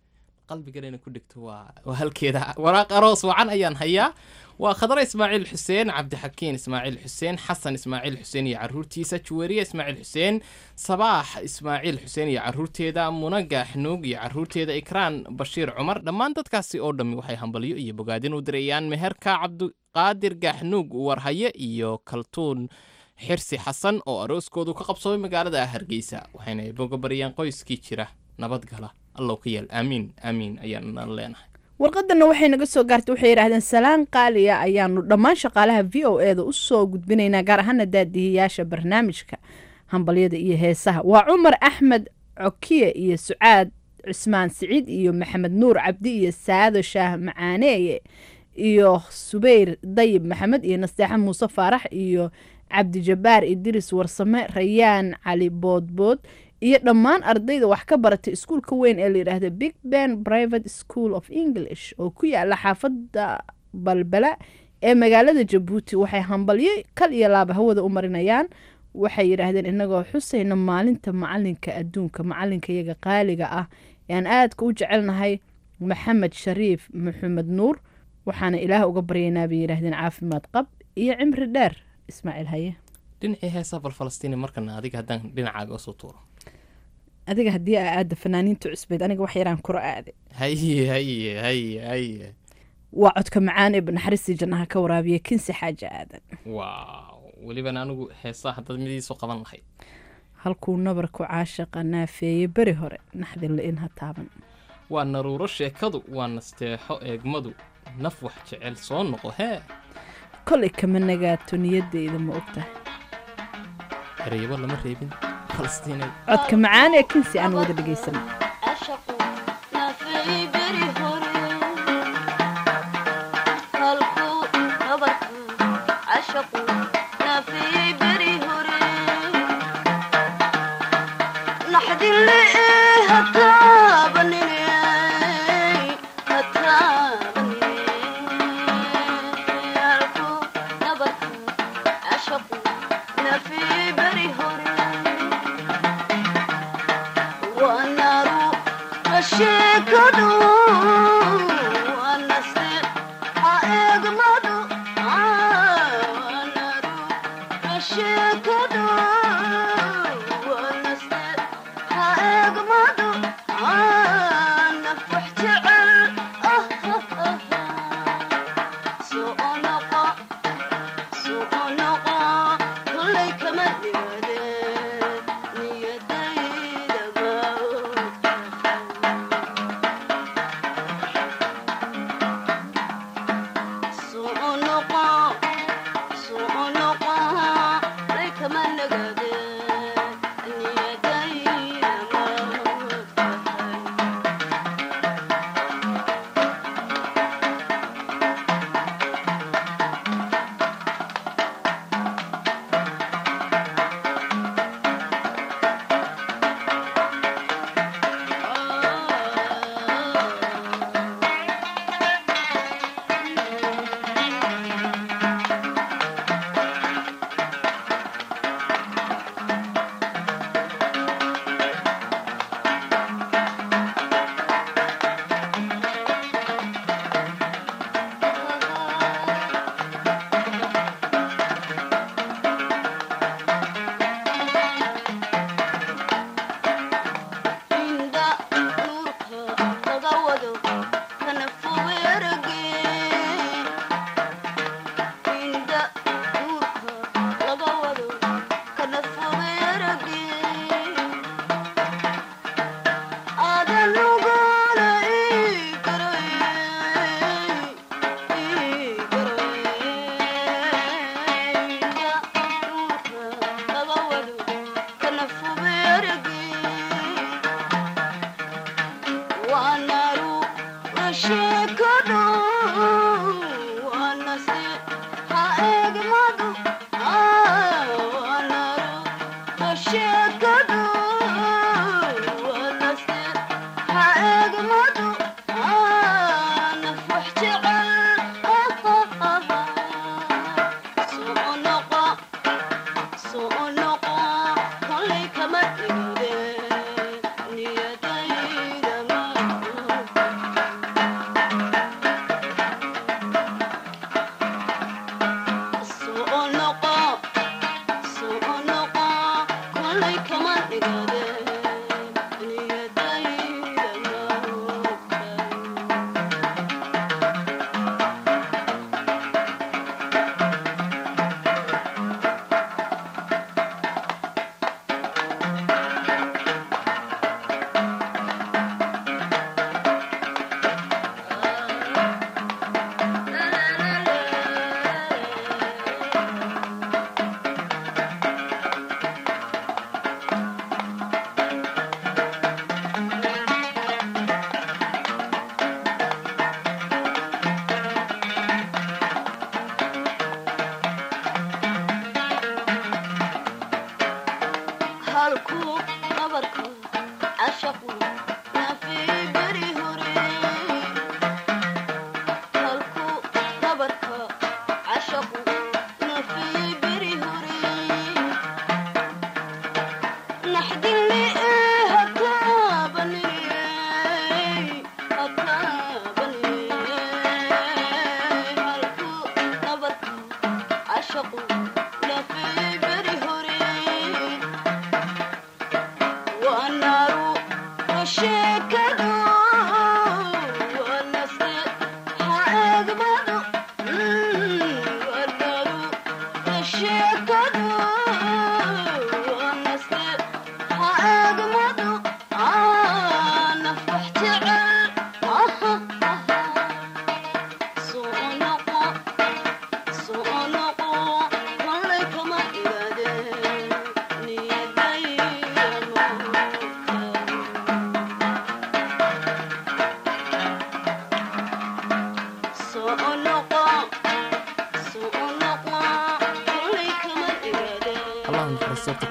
qalbigana inay ku dhigto waa waa halkeeda waraaq aroos wacan ayaan hayaa waa khadra ismaaciil xuseen cabdixakiin ismaaciil xuseen xasan ismaaciil xuseen iyo caruurtiisa juweriya ismaaciil xuseen sabaax ismaaciil xuseen iyo caruurteeda muna gaaxnuug iyo caruurteeda ikraan bashiir cumar dhammaan dadkaasi oo dhammi waxay hambalyo iyo bogaadin u dirayaan meherka cabdiqaadir gaaxnuug warhaye iyo kaltuun xirsi xasan oo arooskoodu ka qabsoomay magaalada hargeysa waxayna boga bariyaan qoyskii jira nabadgala allow ka yeel aamiin aamiin ayaana leenahay warqadana waxay naga soo gaartay waxay yidhaahdeen salaan qaaliya ayaanu dhammaan shaqaalaha v o e da u soo gudbinaynaa gaar ahaana daadihiyaasha barnaamijka hambalyada iyo heesaha waa cumar axmed cokiye iyo sucaad cusmaan siciid iyo maxamed nuur cabdi iyo saado shaah macaaneeye iyo subayr dayib maxamed iyo nasteexa muuse faarax iyo cabdijabaar idris warsame rayaan cali boodbood iyo dhammaan ardayda wax ka baratay iskuulka weyn ee layidhaahda big ben private school of english oo ku yaala xaafadda balbala ee magaalada jabuuti waxay hambalyo kal iyo laaba hawada u marinayaan waxay yidhaahdeen inagoo xusayna maalinta macalinka adduunka macalinka iyaga qaaliga ah ee aan aadka u jecelnahay maxamed shariif maxamed nuur waxaana ilaah uga baryaynaa bay yidhaahdeen caafimaad qab iyo cimri dheer ismaaciil haye dhinacii heesaa bal falastiini markana adiga haddaan dhinacaaga usoo tuuro adiga haddii aa aada fanaaniinta cusbeed aniga wax yaraan kuro aade haye haye haye haye waa codka macaan ee naxariistii jannaha ka waraabiya kinsi xaaja aadan waaw welibana anigu heesaa haddaad midiisoo qaban lahayd halkuu nabarku caashaqa naafeeyey beri hore naxdin la-in ha taaban waa naruuro sheekadu waa nasteexo eegmadu naf wax jecel soo noqo hee kolay kama nagaato niyadeyda ma ogtahay ereyabo lama reebin falastiinay codka macaan ee kinsi aan wada dhegaysana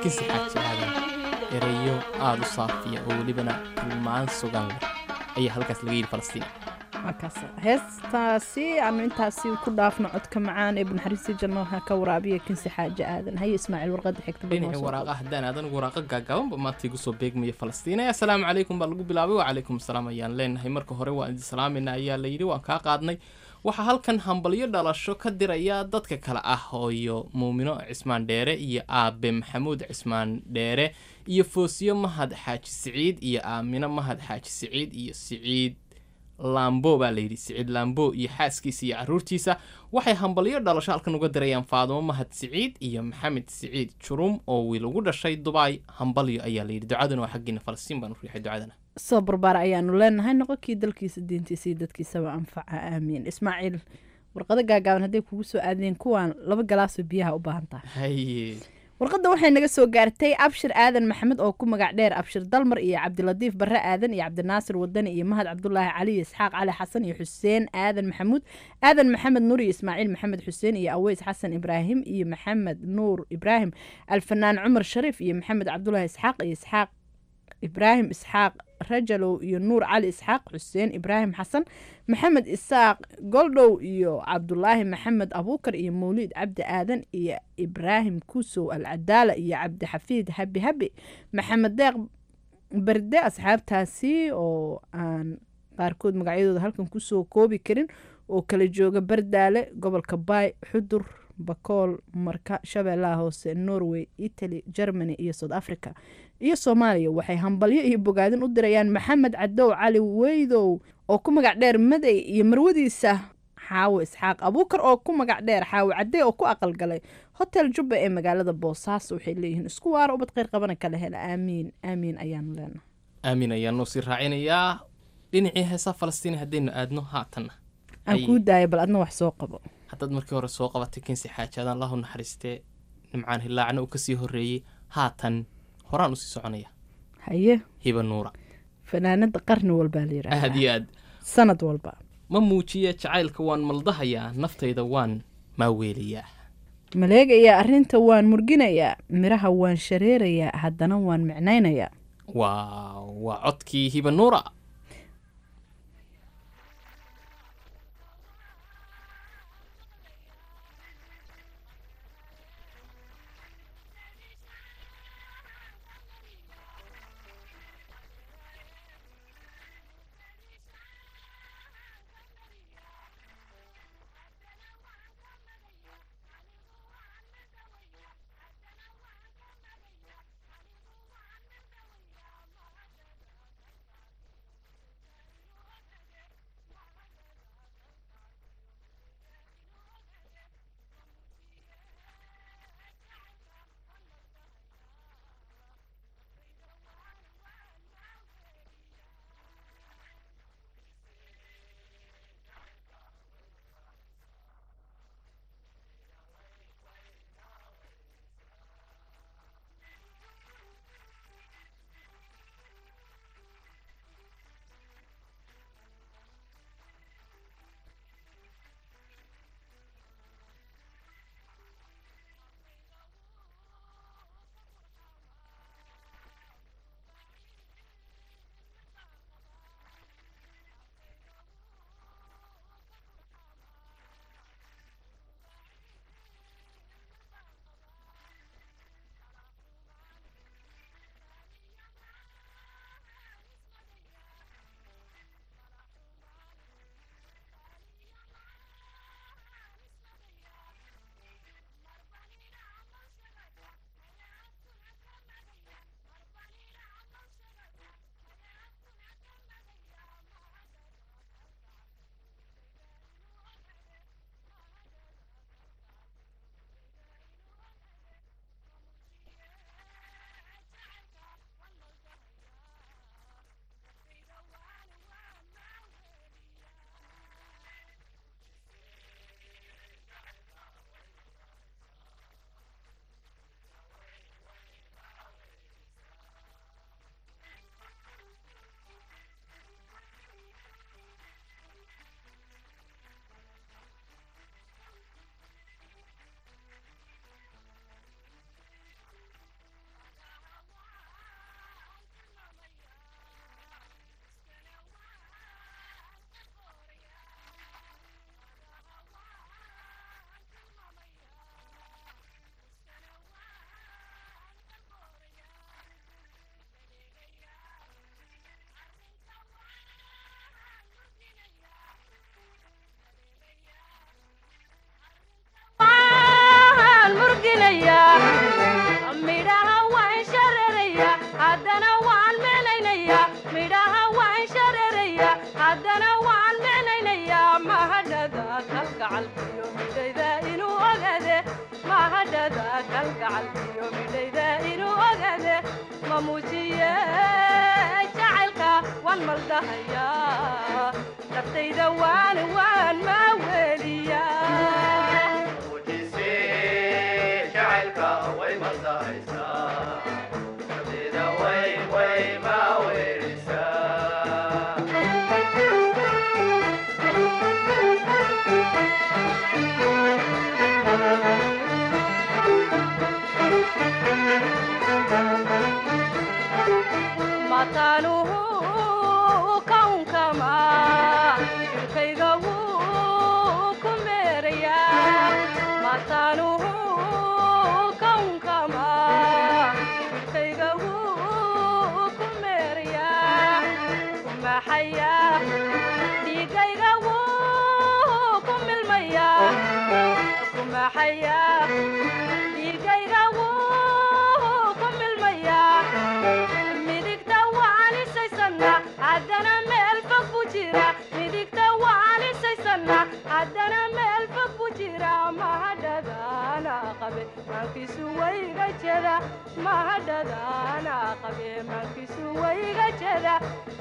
kinsi xaaji aadan erayo aada u saafiya oo welibana tilmaan sugan leh ayaa halkaas laga yidhi falastiin markaas heestaasi aanu intaasi ku dhaafno codka macaan ee banaxariistii jannoha ka waraabiya kinsi xaaje aadan haye ismaaciil warqadda xigta bal noo dhinacii soo waraaqa haddaan aadan waraaqa gaagaabanba maanta igu soo beegmaya falastiina assalaamu calaykum baa lagu bilaabay wacalaykum asalaam ayaan leenahay marka hore waan idin salaamayna ayaa la yidhi waan kaa qaadnay waxaa halkan hambalyo dhalasho ka diraya dadka kale ah hooyo muumino cismaan dheere iyo aabe maxamuud cismaan dheere iyo foosiyo mahad xaaji siciid iyo aamino mahad xaaji siciid iyo siciid lambo baa layidhi siciid lambo iyo xaaskiisa iyo caruurtiisa waxay hambalyo dhalasho halkan uga dirayaan faadumo mahad siciid iyo maxamed siciid jurum oo wiil ugu dhashay dubai hambalyo ayaa layidhi ducaduna waa xaggiina falastiin baan u riixay ducadana soo barbaar ayaanu leenahay noqonkii dalkiisa diintiisa iyo dadkiisaba anfaca aamiin ismaaciil warqado gaagaaban hadday kugu soo aadeen kuwaan laba galaasoo biyaha u baahan tahay haye warqadda waxay naga soo gaartay abshir aadan maxamed oo ku magac dheer abshir dalmar iyo cabdilatiif barre aadan iyo cabdinaasir wadani iyo mahad cabdulaahi cali iyo isxaaq cali xasan iyo xuseen aadan maxamuud aadan maxamed nuur iyo ismaaciil maxamed xuseen iyo aweys xasan ibraahim iyo maxamed nuur ibraahim alfanaan cumar shariif iyo maxamed cabdulaahi isxaaq iyo isxaaq ibraahim isxaaq rajalow iyo nuur cali isxaaq xuseen ibraahim xasan maxamed isaaq goldhow iyo cabdulaahi maxamed abuukar iyo mawliid cabdi aadan iyo ibraahim kusow alcadaala iyo cabdixafiid habi habi maxamed deeq berde asxaabtaasi oo aan qaarkood magacyadooda halkan kusoo koobi karin oo kala jooga bardaale gobolka baay xudur bakool marka shabeellaha hoose norway italy germany iyo south africa iyo soomaaliya waxay hambalyo iyo bogaadin u dirayaan maxamed cadow cali weydow oo ku magac dheer maday iyo marwadiisa xaawo isxaaq abuukar oo ku magac dheer xaawo cadey oo ku aqalgalay hotel jubba ee magaalada boosaaso waxay leeyihiin isku waara ubad kheyr qabana kala hela aamiin aamiin ayaanu leenahay aamin ayaanu sii raacinayaa dhinacii heesaa falastiin haddaynu aadno haatanna aan kuu daaya bal adna wax soo qabo haddaad markii hore soo qabatay kinsi xaajaadaan allahu naxariistee nimcaan hilaacna uu kasii horreeyey haatan horaan usii soconaya haye hiba nuura fanaanada qarni walbaa la yidhaahdaa aad iyo aad sanad walba ma muujiya jacaylka waan maldahayaa naftayda waan maaweelayaa maleegayaa arrinta waan murginayaa midhaha waan shareerayaa haddana waan micnaynayaa waa waa codkii hiba nuura dhiigayga wuu ku milmaya ku maxaya dhiigayga wuu ku milmaya midigta waalisaysanna haddana meel fog buu jira midigta waalisaysanna haddana meel fog buu jira mahadhadaana qabe maankiisu wayga jeda mahadhadaana qabe maankiisu wayga jeda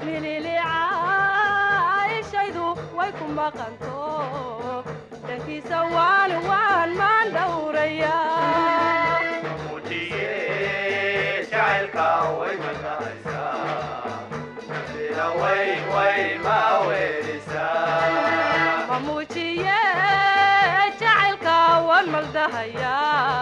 mililicaayshaydu way ku maqanto dhankiisa waan waan maan dhowraya mamuujiye jacaylka waan maldahaya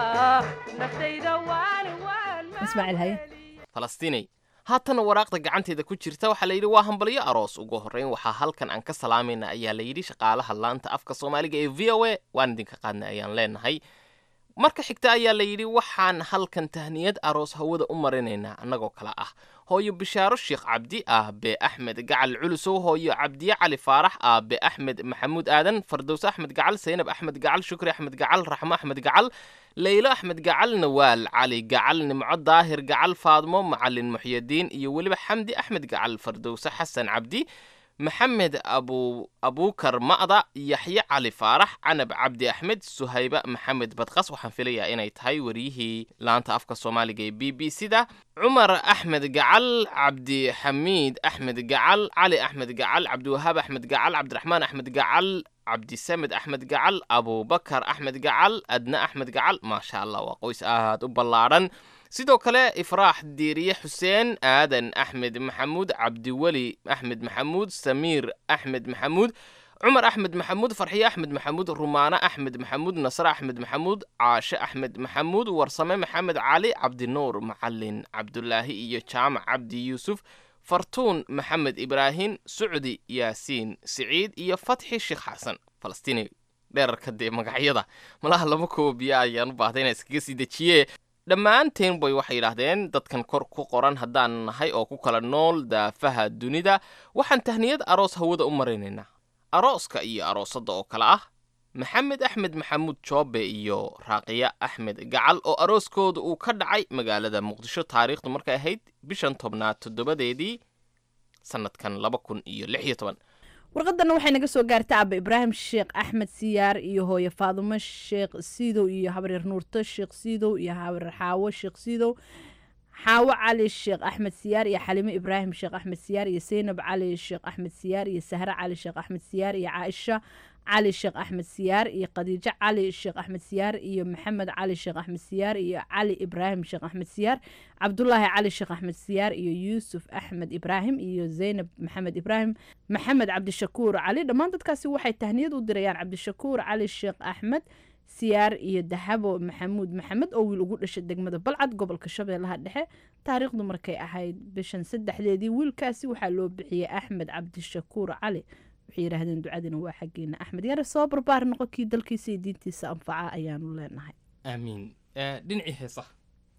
naftayda waan waan ismaaciil haye falastiinay haatana waraaqda gacanteeda ku jirta waxaa la yidhi waa hambalyo aroos ugu horreyn waxaa halkan aan ka salaamayna ayaa la yidhi shaqaalaha laanta afka soomaaliga ee v o a waan idinka qaadnay ayaan leenahay marka xigta ayaa la yidhi waxaan halkan tahniyad aroos hawada u marinaynaa annagoo kale ah hooyo bishaaro sheekh cabdi aabe axmed gacal culusow hooyo cabdiye cali faarax aabe axmed maxamuud aadan fardows axmed gacal saynab axmed gacal shukri axmed gacal raxmo axmed gacal leylo axmed gacal nawaal cali gacal nimco daahir gacal faadmo macalin muxyadiin iyo weliba xamdi axmed gacal fardowse xasan cabdi maxamed abu abuukar ma'da yaxye cali faarax canab cabdi axmed suhayba maxamed badqas waxaan filayaa inay tahay wariyihii laanta afka soomaaliga ee b b c da cumar axmed gacal cabdixamiid axmed gacal cali axmed gacal cabdiwahaab axmed gacal cabdiraxmaan axmed gacal cabdisamed axmed gacal abubakar axmed gacal adna axmed gacal maasha allah waa qoys aad u ballaadhan sidoo kale ifraax diiriye xuseen aadan axmed maxamuud cabdiweli axmed maxamuud samiir axmed maxamuud cumar axmed maxamuud farxiye axmed maxamuud rumaane axmed maxamuud nasre axmed maxamuud caashe axmed maxamuud warsame maxamed cali cabdinuur macalin cabdulaahi iyo jaamac cabdi yuusuf fartuun maxamed ibraahim sucdi yaasiin siciid iyo fatxi sheekh xasan falastiini dheerarka dee magacyada malaha lama koobiya ayaan u baahday inaan iskaga sii dejiye dhammaanteen bay waxay yidhaahdeen dadkan kor ku qoran haddaan nahay oo ku kala nool daafaha dunida waxaan tahniyad aroos hawada u maraynaynaa arooska iyo aroosadda oo kale ah maxamed axmed maxamuud joobe iyo raaqiya axmed gacal oo arooskooda uu ka dhacay magaalada muqdisho taariikhdu markay ahayd bishan tobnaad toddobadeedii sanadkan laba kun iyo lix iyo toban warqadana waxay naga soo gaartay aba ibraahim sheekh axmed siyaar iyo hooye faadumo sheekh siidow iyo habaryar nuurto sheekh siidow iyo habaryar xaawo sheekh siidow xaawo cali sheekh axmed siyaar iyo xalimo ibraahim sheekh axmed siyaar iyo seynab cali sheekh axmed siyaar iyo sahre cali sheekh axmed siyaar iyo caaisha cali sheekh axmed siyaar iyo khadiijo cali sheekh axmed siyaar iyo maxamed cali sheekh axmed siyaar iyo cali ibraahim sheekh axmed siyaar cabdulaahi cali sheekh axmed siyaar iyo yuusuf axmed ibraahim iyo zaynab maxamed ibraahim maxamed cabdishakuur cali dhammaan dadkaasi waxay tahniyad u dirayaan cabdishakuur cali sheekh axmed siyaar iyo dahabo maxamuud maxamed oo wiil ugu dhashay degmada balcad gobolka shabeellaha dhexe taariikhdu markay ahayd bishan saddexdeedii wiilkaasi waxaa loo bixiyey axmed cabdishakuur cali waxay yidhaahdeen ducadina waa xaggeena axmed yare soo barbaar noqo kii dalkiisa iyo diintiisa anfaca ayaanu leenahay aamiin dhinacii heesaha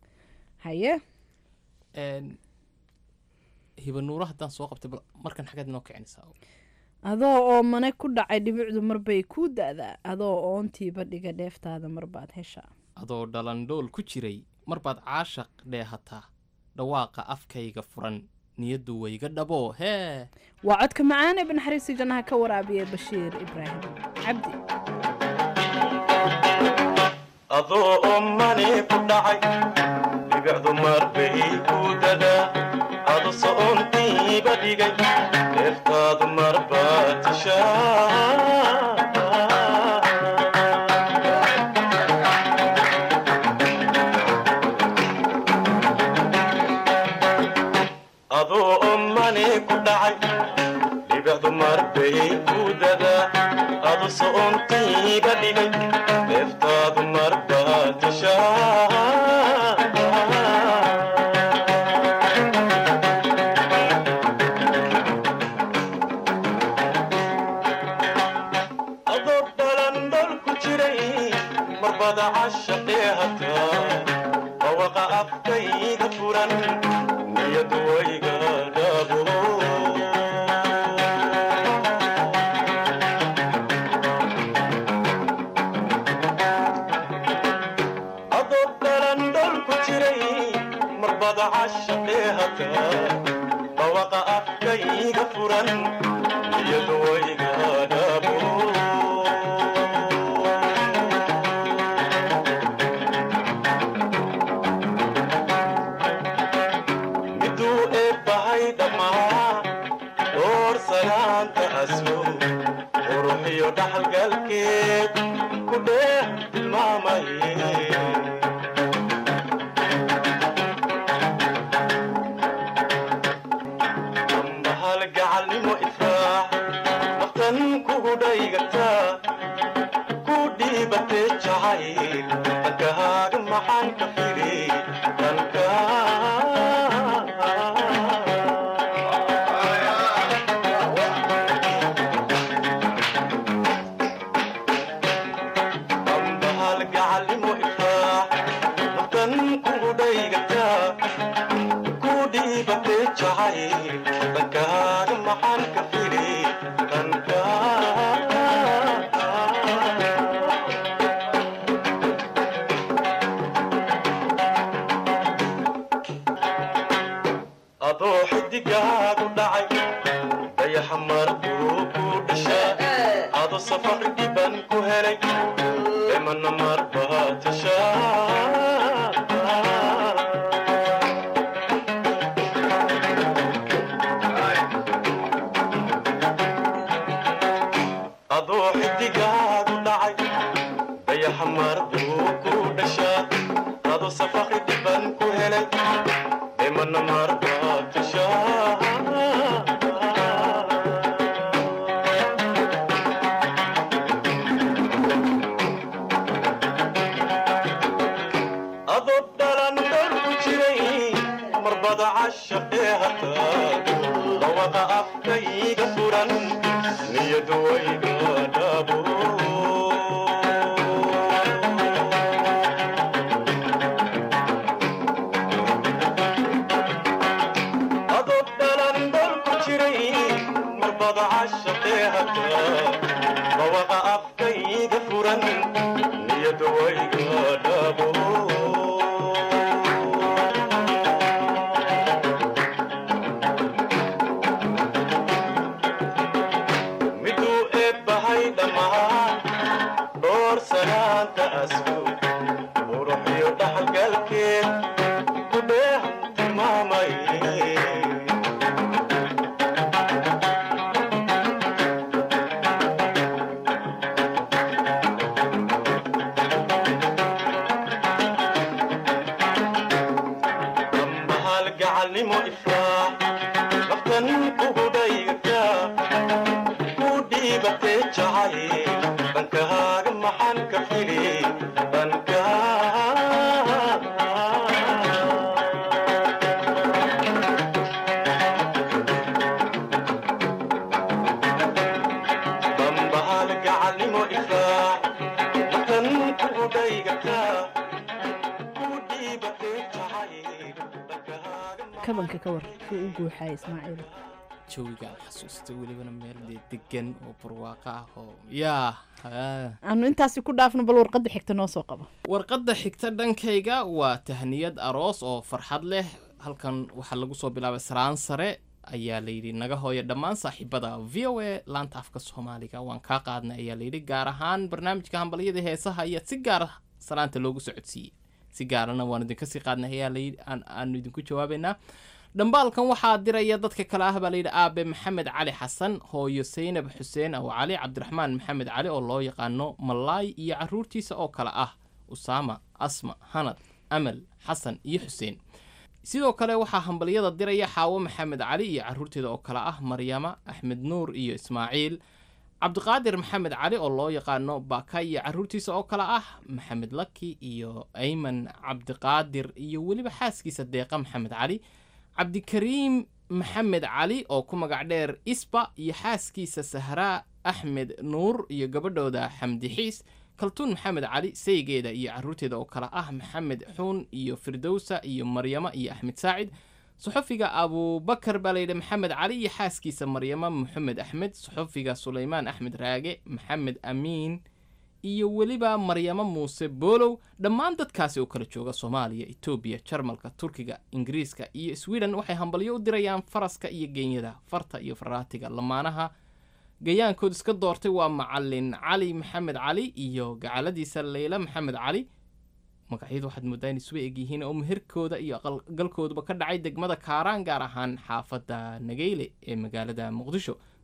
haye hibanuuro haddaan soo qabtay bal markan xaggeed inoo kicinaysaa adoo oo mane ku dhacay dhibicdu marbay kuu da-daa adoo oontiiba dhiga dheeftaada marbaad heshaa adoo dhalandhool ku jiray marbaad caashaq dheehataa dhawaaqa afkayga furan niyaddu wayga dhaboo hee waa codka macaan ee banaxariisi jannaha ka waraabiya bashiir ibraahim cabdi adoo ommani ku dhacay dhibicdu marbay ku dadaa adu so'ontiiba dhigay dheeftaadu marbaad tishaa adoo ommani ku dhacay dhibicdu marbay ku dadaa adu so'ontiiba dhigay dheeftaadu marbaad tishaa adoo dhalandhol ku jiray marbada cashaqee hataa bawaqa afkayga furan niyadu wayga dhabo aslo quruxiyo dhaxalgalkeed ku dheeh tilmaamaye ambahal gacalnimo ifraax waqtan kugu dhaygataa ku dhiibatee jacayl dhankahaaga maxaan ka firi dhanka ambahal gacalnimo ifraax waqtan kugu dhaygataa ku dhiibatee jacayl dhankahaaga maxaan ka firi dhanka adoo xidigaagu dhacay dayaxa markuu ku dhashaa ado safar dhiban ku helay emana marbaa tashaa adoo xidigaagu dhacay dayaxa marbuu ku dhashaa ado safar dhiban ku helay emana marbaa tashaa adoo dhalan dhol ku jiray marbada cashaqee hataa dhawaqa afkayga furan niyadu wayga dhabo adoo dhalan dhol ku jiray marbada cashaqee hataa dhawaqa afkayga furan niyadu wayga dhabo miduu eebbahay dhammaan dhoor sanaanta asku quruxiyo dhaxalgalkeed ku dheehan tilmaamay ambahal gacalnimo ifraax waqtan kugu dhaygataa ku dhiibatee jacayl dhankahaaga maxaan ka fili dhanka ambahal gacalnimo ifraax waqtan kugu dhaygataa ku dhiibatee jacayl kabanka ka war suu u guuxaya ismaaciil jawigaan xasuusta welibana meel dee degan oo barwaaqo ah oo yaa haa. aanu intaasi ku dhaafno bal warqadda xigta noo soo qabo warqadda xigta dhankayga waa tahniyad aroos oo farxad leh halkan waxaa lagu soo bilaabay saraan sare ayaa layidhi naga hooya dhammaan saaxiibada v o a laanta afka soomaaliga waan kaa qaadnay ayaa layidhi gaar ahaan barnaamijka hambalyada heesaha ayaa si gaara salaanta loogu socodsiiyey si gaarana waan idinka sii qaadnay ayaa layidhi aan- aanu idinku jawaabaynaa dhambaalkan waxaa diraya dadka kale ah baa layidhi aabe maxamed cali xasan hooyo saynab xuseen aw cali cabdiraxmaan maxamed cali oo loo yaqaano malaay iyo caruurtiisa oo kale ah usaama asma hanad amal xasan iyo xuseen sidoo kale waxaa hambalyada diraya xaawo maxamed cali iyo caruurteeda oo kale ah maryama axmed nuur iyo ismaaciil cabdiqaadir maxamed cali oo loo yaqaano baka iyo caruurtiisa oo kale ah maxamed laki iyo ayman cabdiqaadir iyo weliba xaaskiisa deeqa maxamed cali cabdikariim maxamed cali oo ku magac dheer isba iyo xaaskiisa sahraa axmed nuur iyo gabadhooda xamdi xiis kaltuun maxamed cali saygeeda iyo caruurteeda oo kale ah maxamed xuun iyo firdowsa iyo maryamo iyo axmed saacid suxufiga abubakar baa layidhi maxamed cali iyo xaaskiisa maryamo maxamed axmed suxufiga sulaymaan axmed raage maxamed amiin iyo weliba maryamo muuse boolow dhammaan dadkaasi oo kala jooga soomaaliya etoobiya jarmalka turkiga ingiriiska iyo sweden waxay hambalyo u dirayaan faraska iyo genyada farta iyo faraatiga lamaanaha gayaankood iska doortay waa macalin cali maxamed cali iyo gacaladiisa leyla maxamed cali magacyadu waxaad moodaa in isuba egyihiin oo meherkooda iyo aqalgalkooduba ka dhacay degmada kaaraan gaar ahaan xaafadda nageyle ee magaalada muqdisho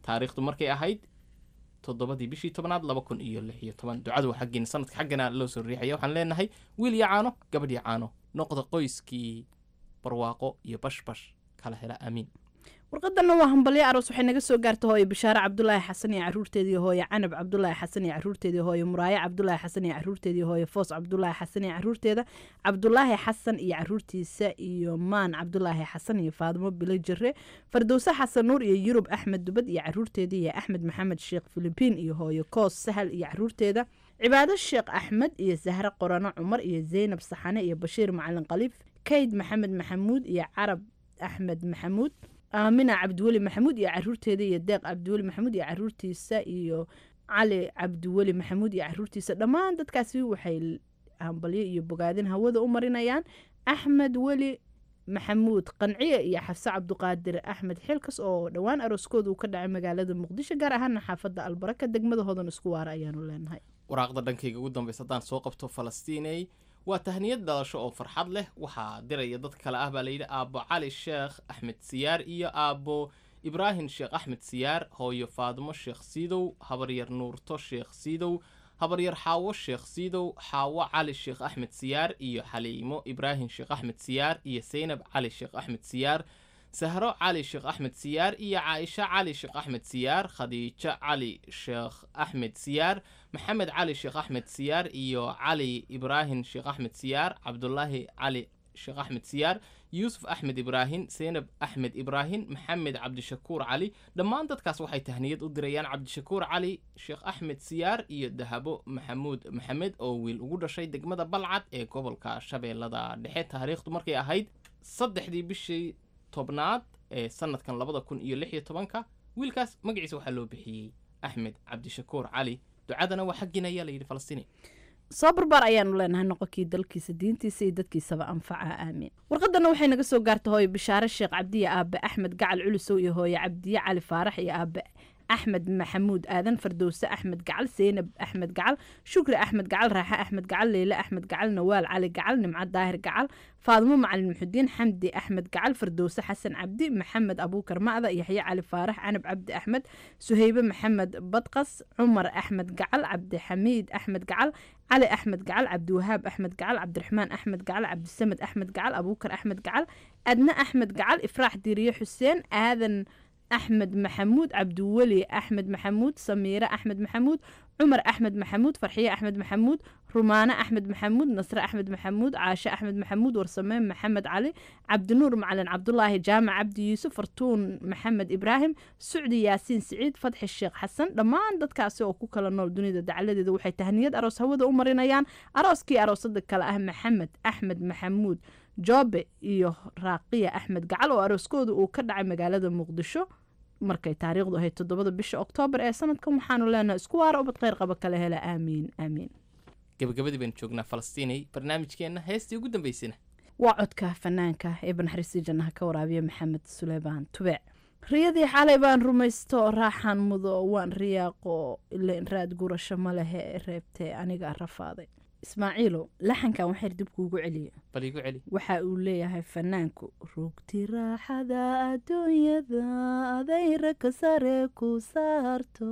taariikhdu markay ahayd toddobadii bishii tobnaad laba kun iyo lix iyo toban ducadu waa xaggiina sanadka xaggana loo soo riixaya waxaan leenahay wiil iyo caano gabadh iyo caano noqda qoyskii barwaaqo iyo bashbash kala hela aamiin warqadanna waa hambalyo aroos waxay naga soo gaarta hooye bishaare cabdulaahi xasan iyo caruurteedii hooye canab cabdulaahi xasan iyo caruurteedii hooye muraaye cabdulaahi xasan iyo caruurteedii hooye foos cabdulaahi xasan iyo caruurteeda cabdulaahi xasan iyo caruurtiisa iyo maan cabdulaahi xasan iyo faadimo bilo jire fardowse xasan nuur iyo yurub axmed dubad iyo caruurteedii iyo axmed maxamed sheekh filibiin iyo hooye koos sahal iyo caruurteeda cibaado sheekh axmed iyo sahre qorano cumar iyo zaynab saxane iyo bashiir macalin khaliif kayd maxamed maxamuud iyo carab axmed maxamuud aamina cabdiweli maxamuud iyo caruurteeda iyo deeq cabdiweli maxamuud iyo caruurtiisa iyo cali cabdiweli maxamuud iyo caruurtiisa dhammaan dadkaasi waxay hambalyo iyo bogaadin hawada u marinayaan axmed weli maxamuud qanciye iyo xafse cabduqaadir axmed xilkas oo dhowaan arooskooda uu ka dhacay magaalada muqdisho gaar ahaana xaafadda albaraka degmada hodan isku waara ayaanu leenahay waraaqda dhankayga ugu dambaysa haddaan soo qabto falastiiney waa tahniyad dhalasho oo farxad leh waxaa diraya dad kale ah baa layidhi aabbo cali sheekh axmed siyaar iyo aabbo ibraahim sheekh axmed siyaar hooyo faadimo sheekh siidow habaryar nuurto sheekh siidow habaryar xaawo sheekh siidow xaawo cali sheekh axmed siyaar iyo xaliimo ibraahim sheekh axmed siyaar iyo seynab cali sheekh axmed siyaar sahro cali sheekh axmed siyaar iyo caaisha cali sheekh axmed siyaar khadiijo cali sheekh axmed siyaar maxamed cali sheekh axmed siyaar iyo cali ibraahim sheekh axmed siyaar cabdulaahi cali sheekh axmed siyaar yuusuf axmed ibraahim seynab axmed ibraahim maxamed cabdishakuur cali dhammaan dadkaas waxay tahniyad u dirayaan cabdishakuur cali sheekh axmed siyaar iyo dahabo maxamuud maxamed oo wiil ugu dhashay degmada balcad ee gobolka shabeellada dhexe taariikhdu markay ahayd saddexdii bishii tobnaad ee sanadkan labada kun iyo lix iyo tobanka wiilkaas magaciisa waxaa loo bixiyey axmed cabdishakuur cali ducadana waa xaggiina ayaa layidhi falastiini soo barbaar ayaanu leenahay noqonkii dalkiisa diintiisa iyo dadkiisaba anfaca aamiin warqadana waxay naga soo gaarta hooye bishaare sheekh cabdiye aabe axmed gacal culisow iyo hooye cabdiye cali faarax iyo aabe axmed maxamuud aadan fardowse axmed gacal seynab axmed gacal shukri axmed gacal raaxe axmed gacal leyle axmed gacal nawaal cali gacal nimco daahir gacal faadimo macalin muxudiin xamdi axmed gacal fardowse xasan cabdi maxamed abuukar macda yaxye cali faarax canab cabdi axmed suheybe maxamed badqas cumar axmed gacal cabdixamiid axmed gacal cali axmed gacal cabdiwahaab axmed gacal cabdiraxmaan axmed gacal cabdisamed axmed gacal abuukar axmed gacal adna axmed gacal ifraax diiriye xuseen aadan axmed maxamuud cabdiweli axmed maxamuud samiire axmed maxamuud cumar axmed maxamuud farxiye axmed maxamuud rumaane axmed maxamuud nasre axmed maxamuud caashe axmed maxamuud warsameen maxamed cali cabdinuur macalin cabdulaahi jaamac cabdi yuusuf fartuun maxamed ibraahim sucdi yaasiin siciid fadxi sheekh xasan dhammaan dadkaasi oo ku kala nool dunida dacaladeeda waxay tahniyad aroos hawada u marinayaan arooskii aroosada kale ah maxamed axmed maxamuud joobe iyo raaqiya axmed gacal oo arooskooda uu ka dhacay magaalada muqdisho markay taariikhdu ahayd toddobada bisha oktoobar ee sanadkan waxaanu leenahay isku waara ubad kheyr qaba kala hela aamiin aamiin gabagabadii baynu joognaa falastiinay barnaamijkeenna heestii ugu dambaysana waa codka fanaanka ee banaxariistii jannaha ka waraabiya maxamed suleymaan tubeec riyadii xalay baan rumaysto raaxaan mudo waan riyaaqo ilain raad gurasho ma lehe reebtee aniga rafaaday ismaaciilow laxankan waxayr dib kuugu celiya bal igu celi waxa uu leeyahay fanaanku rugti raaxada adduunyada adayra ka sare ku saarto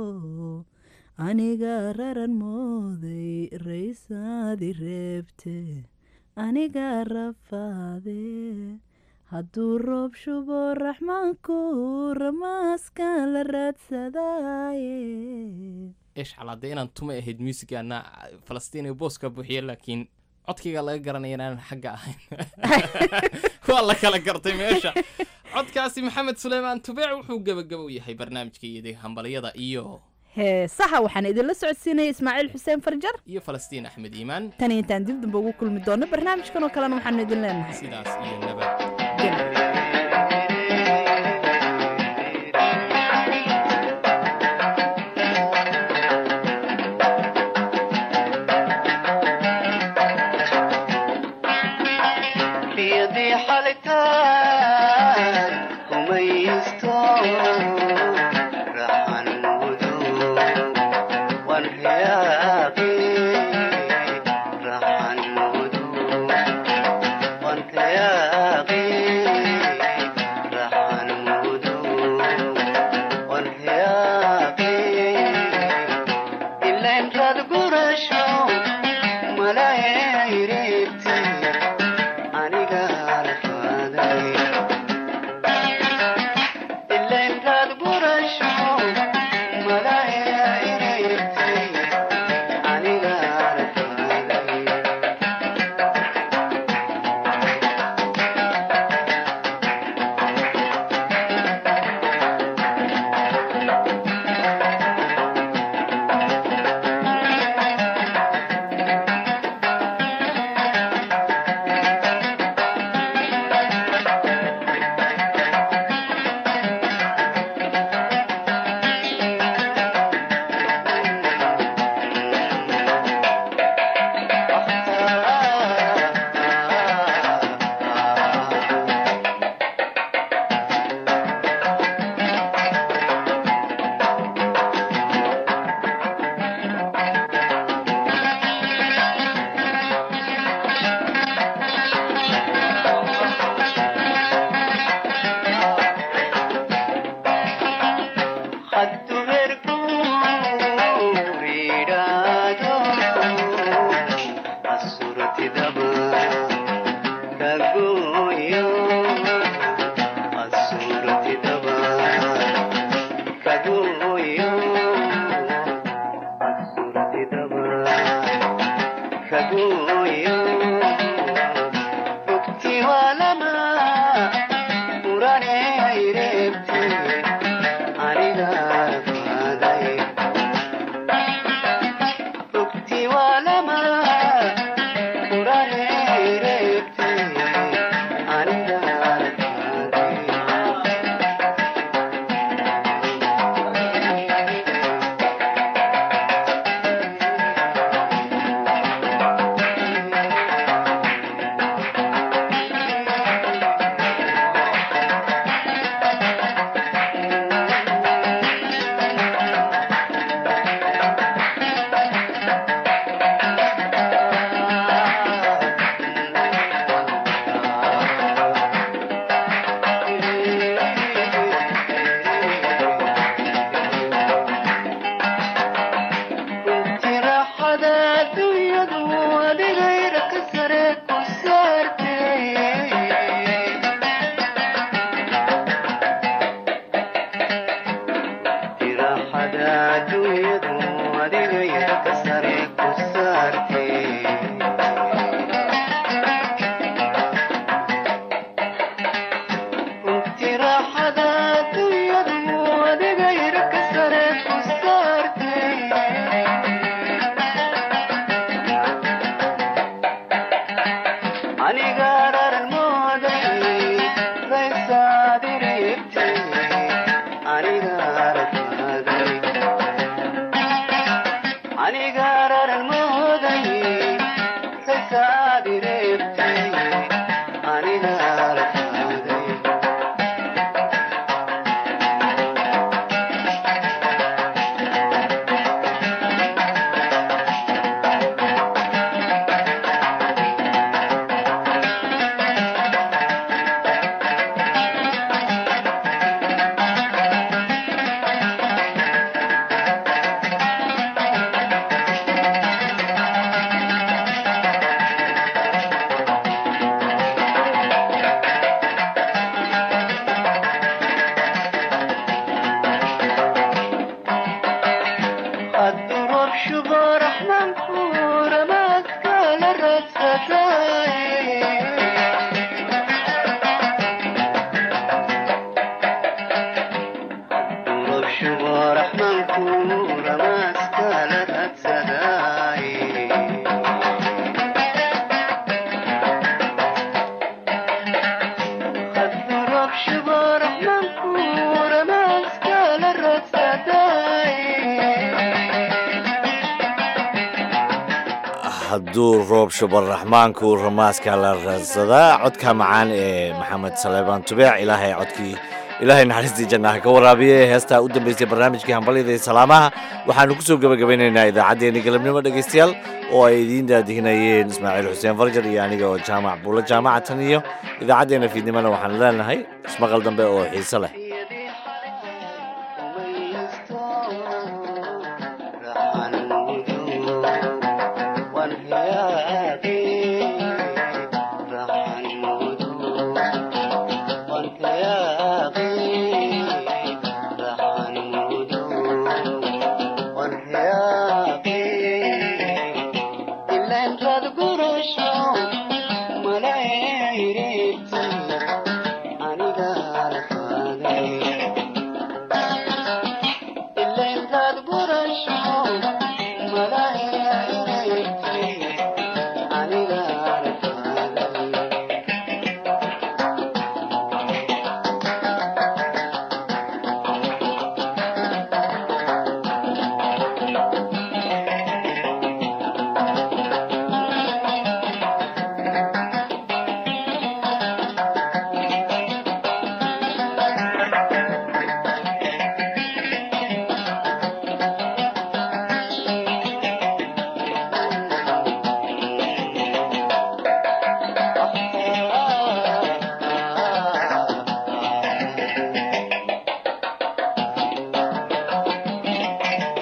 aniga raran mooday raysaadi reebte aniga rafaade hadduu roob shubo raxmaanku ramaaskan la raadsadaaye eesh calaade inaan tuma ahayd muusigaana falastiin ee booska buuxiya laakiin codkayga laga garanaya inaanan xagga ahayn waa la kala gartay meesha codkaasi maxamed suleymaan tubeec wuxuu gebagabo u yahay barnaamijka iyada hambalyada iyo heesaha waxaan idinla socodsiinaya ismaaciil xuseen farjar iyo falastiin axmed iimaan tan intaan dib damba ugu kulmi doono barnaamijkan oo kalena waxaanu idin leenahay sidaas iyo nabad biyadii xalitaan kumaysto raxan mudo wan riyaaqi raxan mudo wan riyaaqi adduunyadu adigaya ka sare ku saartay runtii raaxada adduunyadu adigaya ka sare ku saartay aniga raran mooday raysaad ireegtay aniga rafaaday aniga raran mooday raysaad ireegtay aniga rafaaday الدروب شبه رحمن كورة ما كان الدروب شبه رحمن كورة ما كان الدروب شبه رحمن كورة ما كان hadduu roob shubar raxmaanku ramaaska la raadsadaa codka macaan ee maxamed saleebaan tubeec ilaahay codkii ilaahay naxariistii jannaha ka waraabiye heestaa u dambaysay barnaamijkii hambalyada iyo salaamaha waxaanu ku soo gebagabeynaynaa idaacaddeenni galabnimo dhegaystayaal oo ay idiin daadihinayeen ismaaciil xuseen farjar iyo aniga oo jaamac buulo jaamaca tan iyo idaacaddeenna fiidnimona waxaanu leenahay ismaqal dambe oo xiise leh Thank you.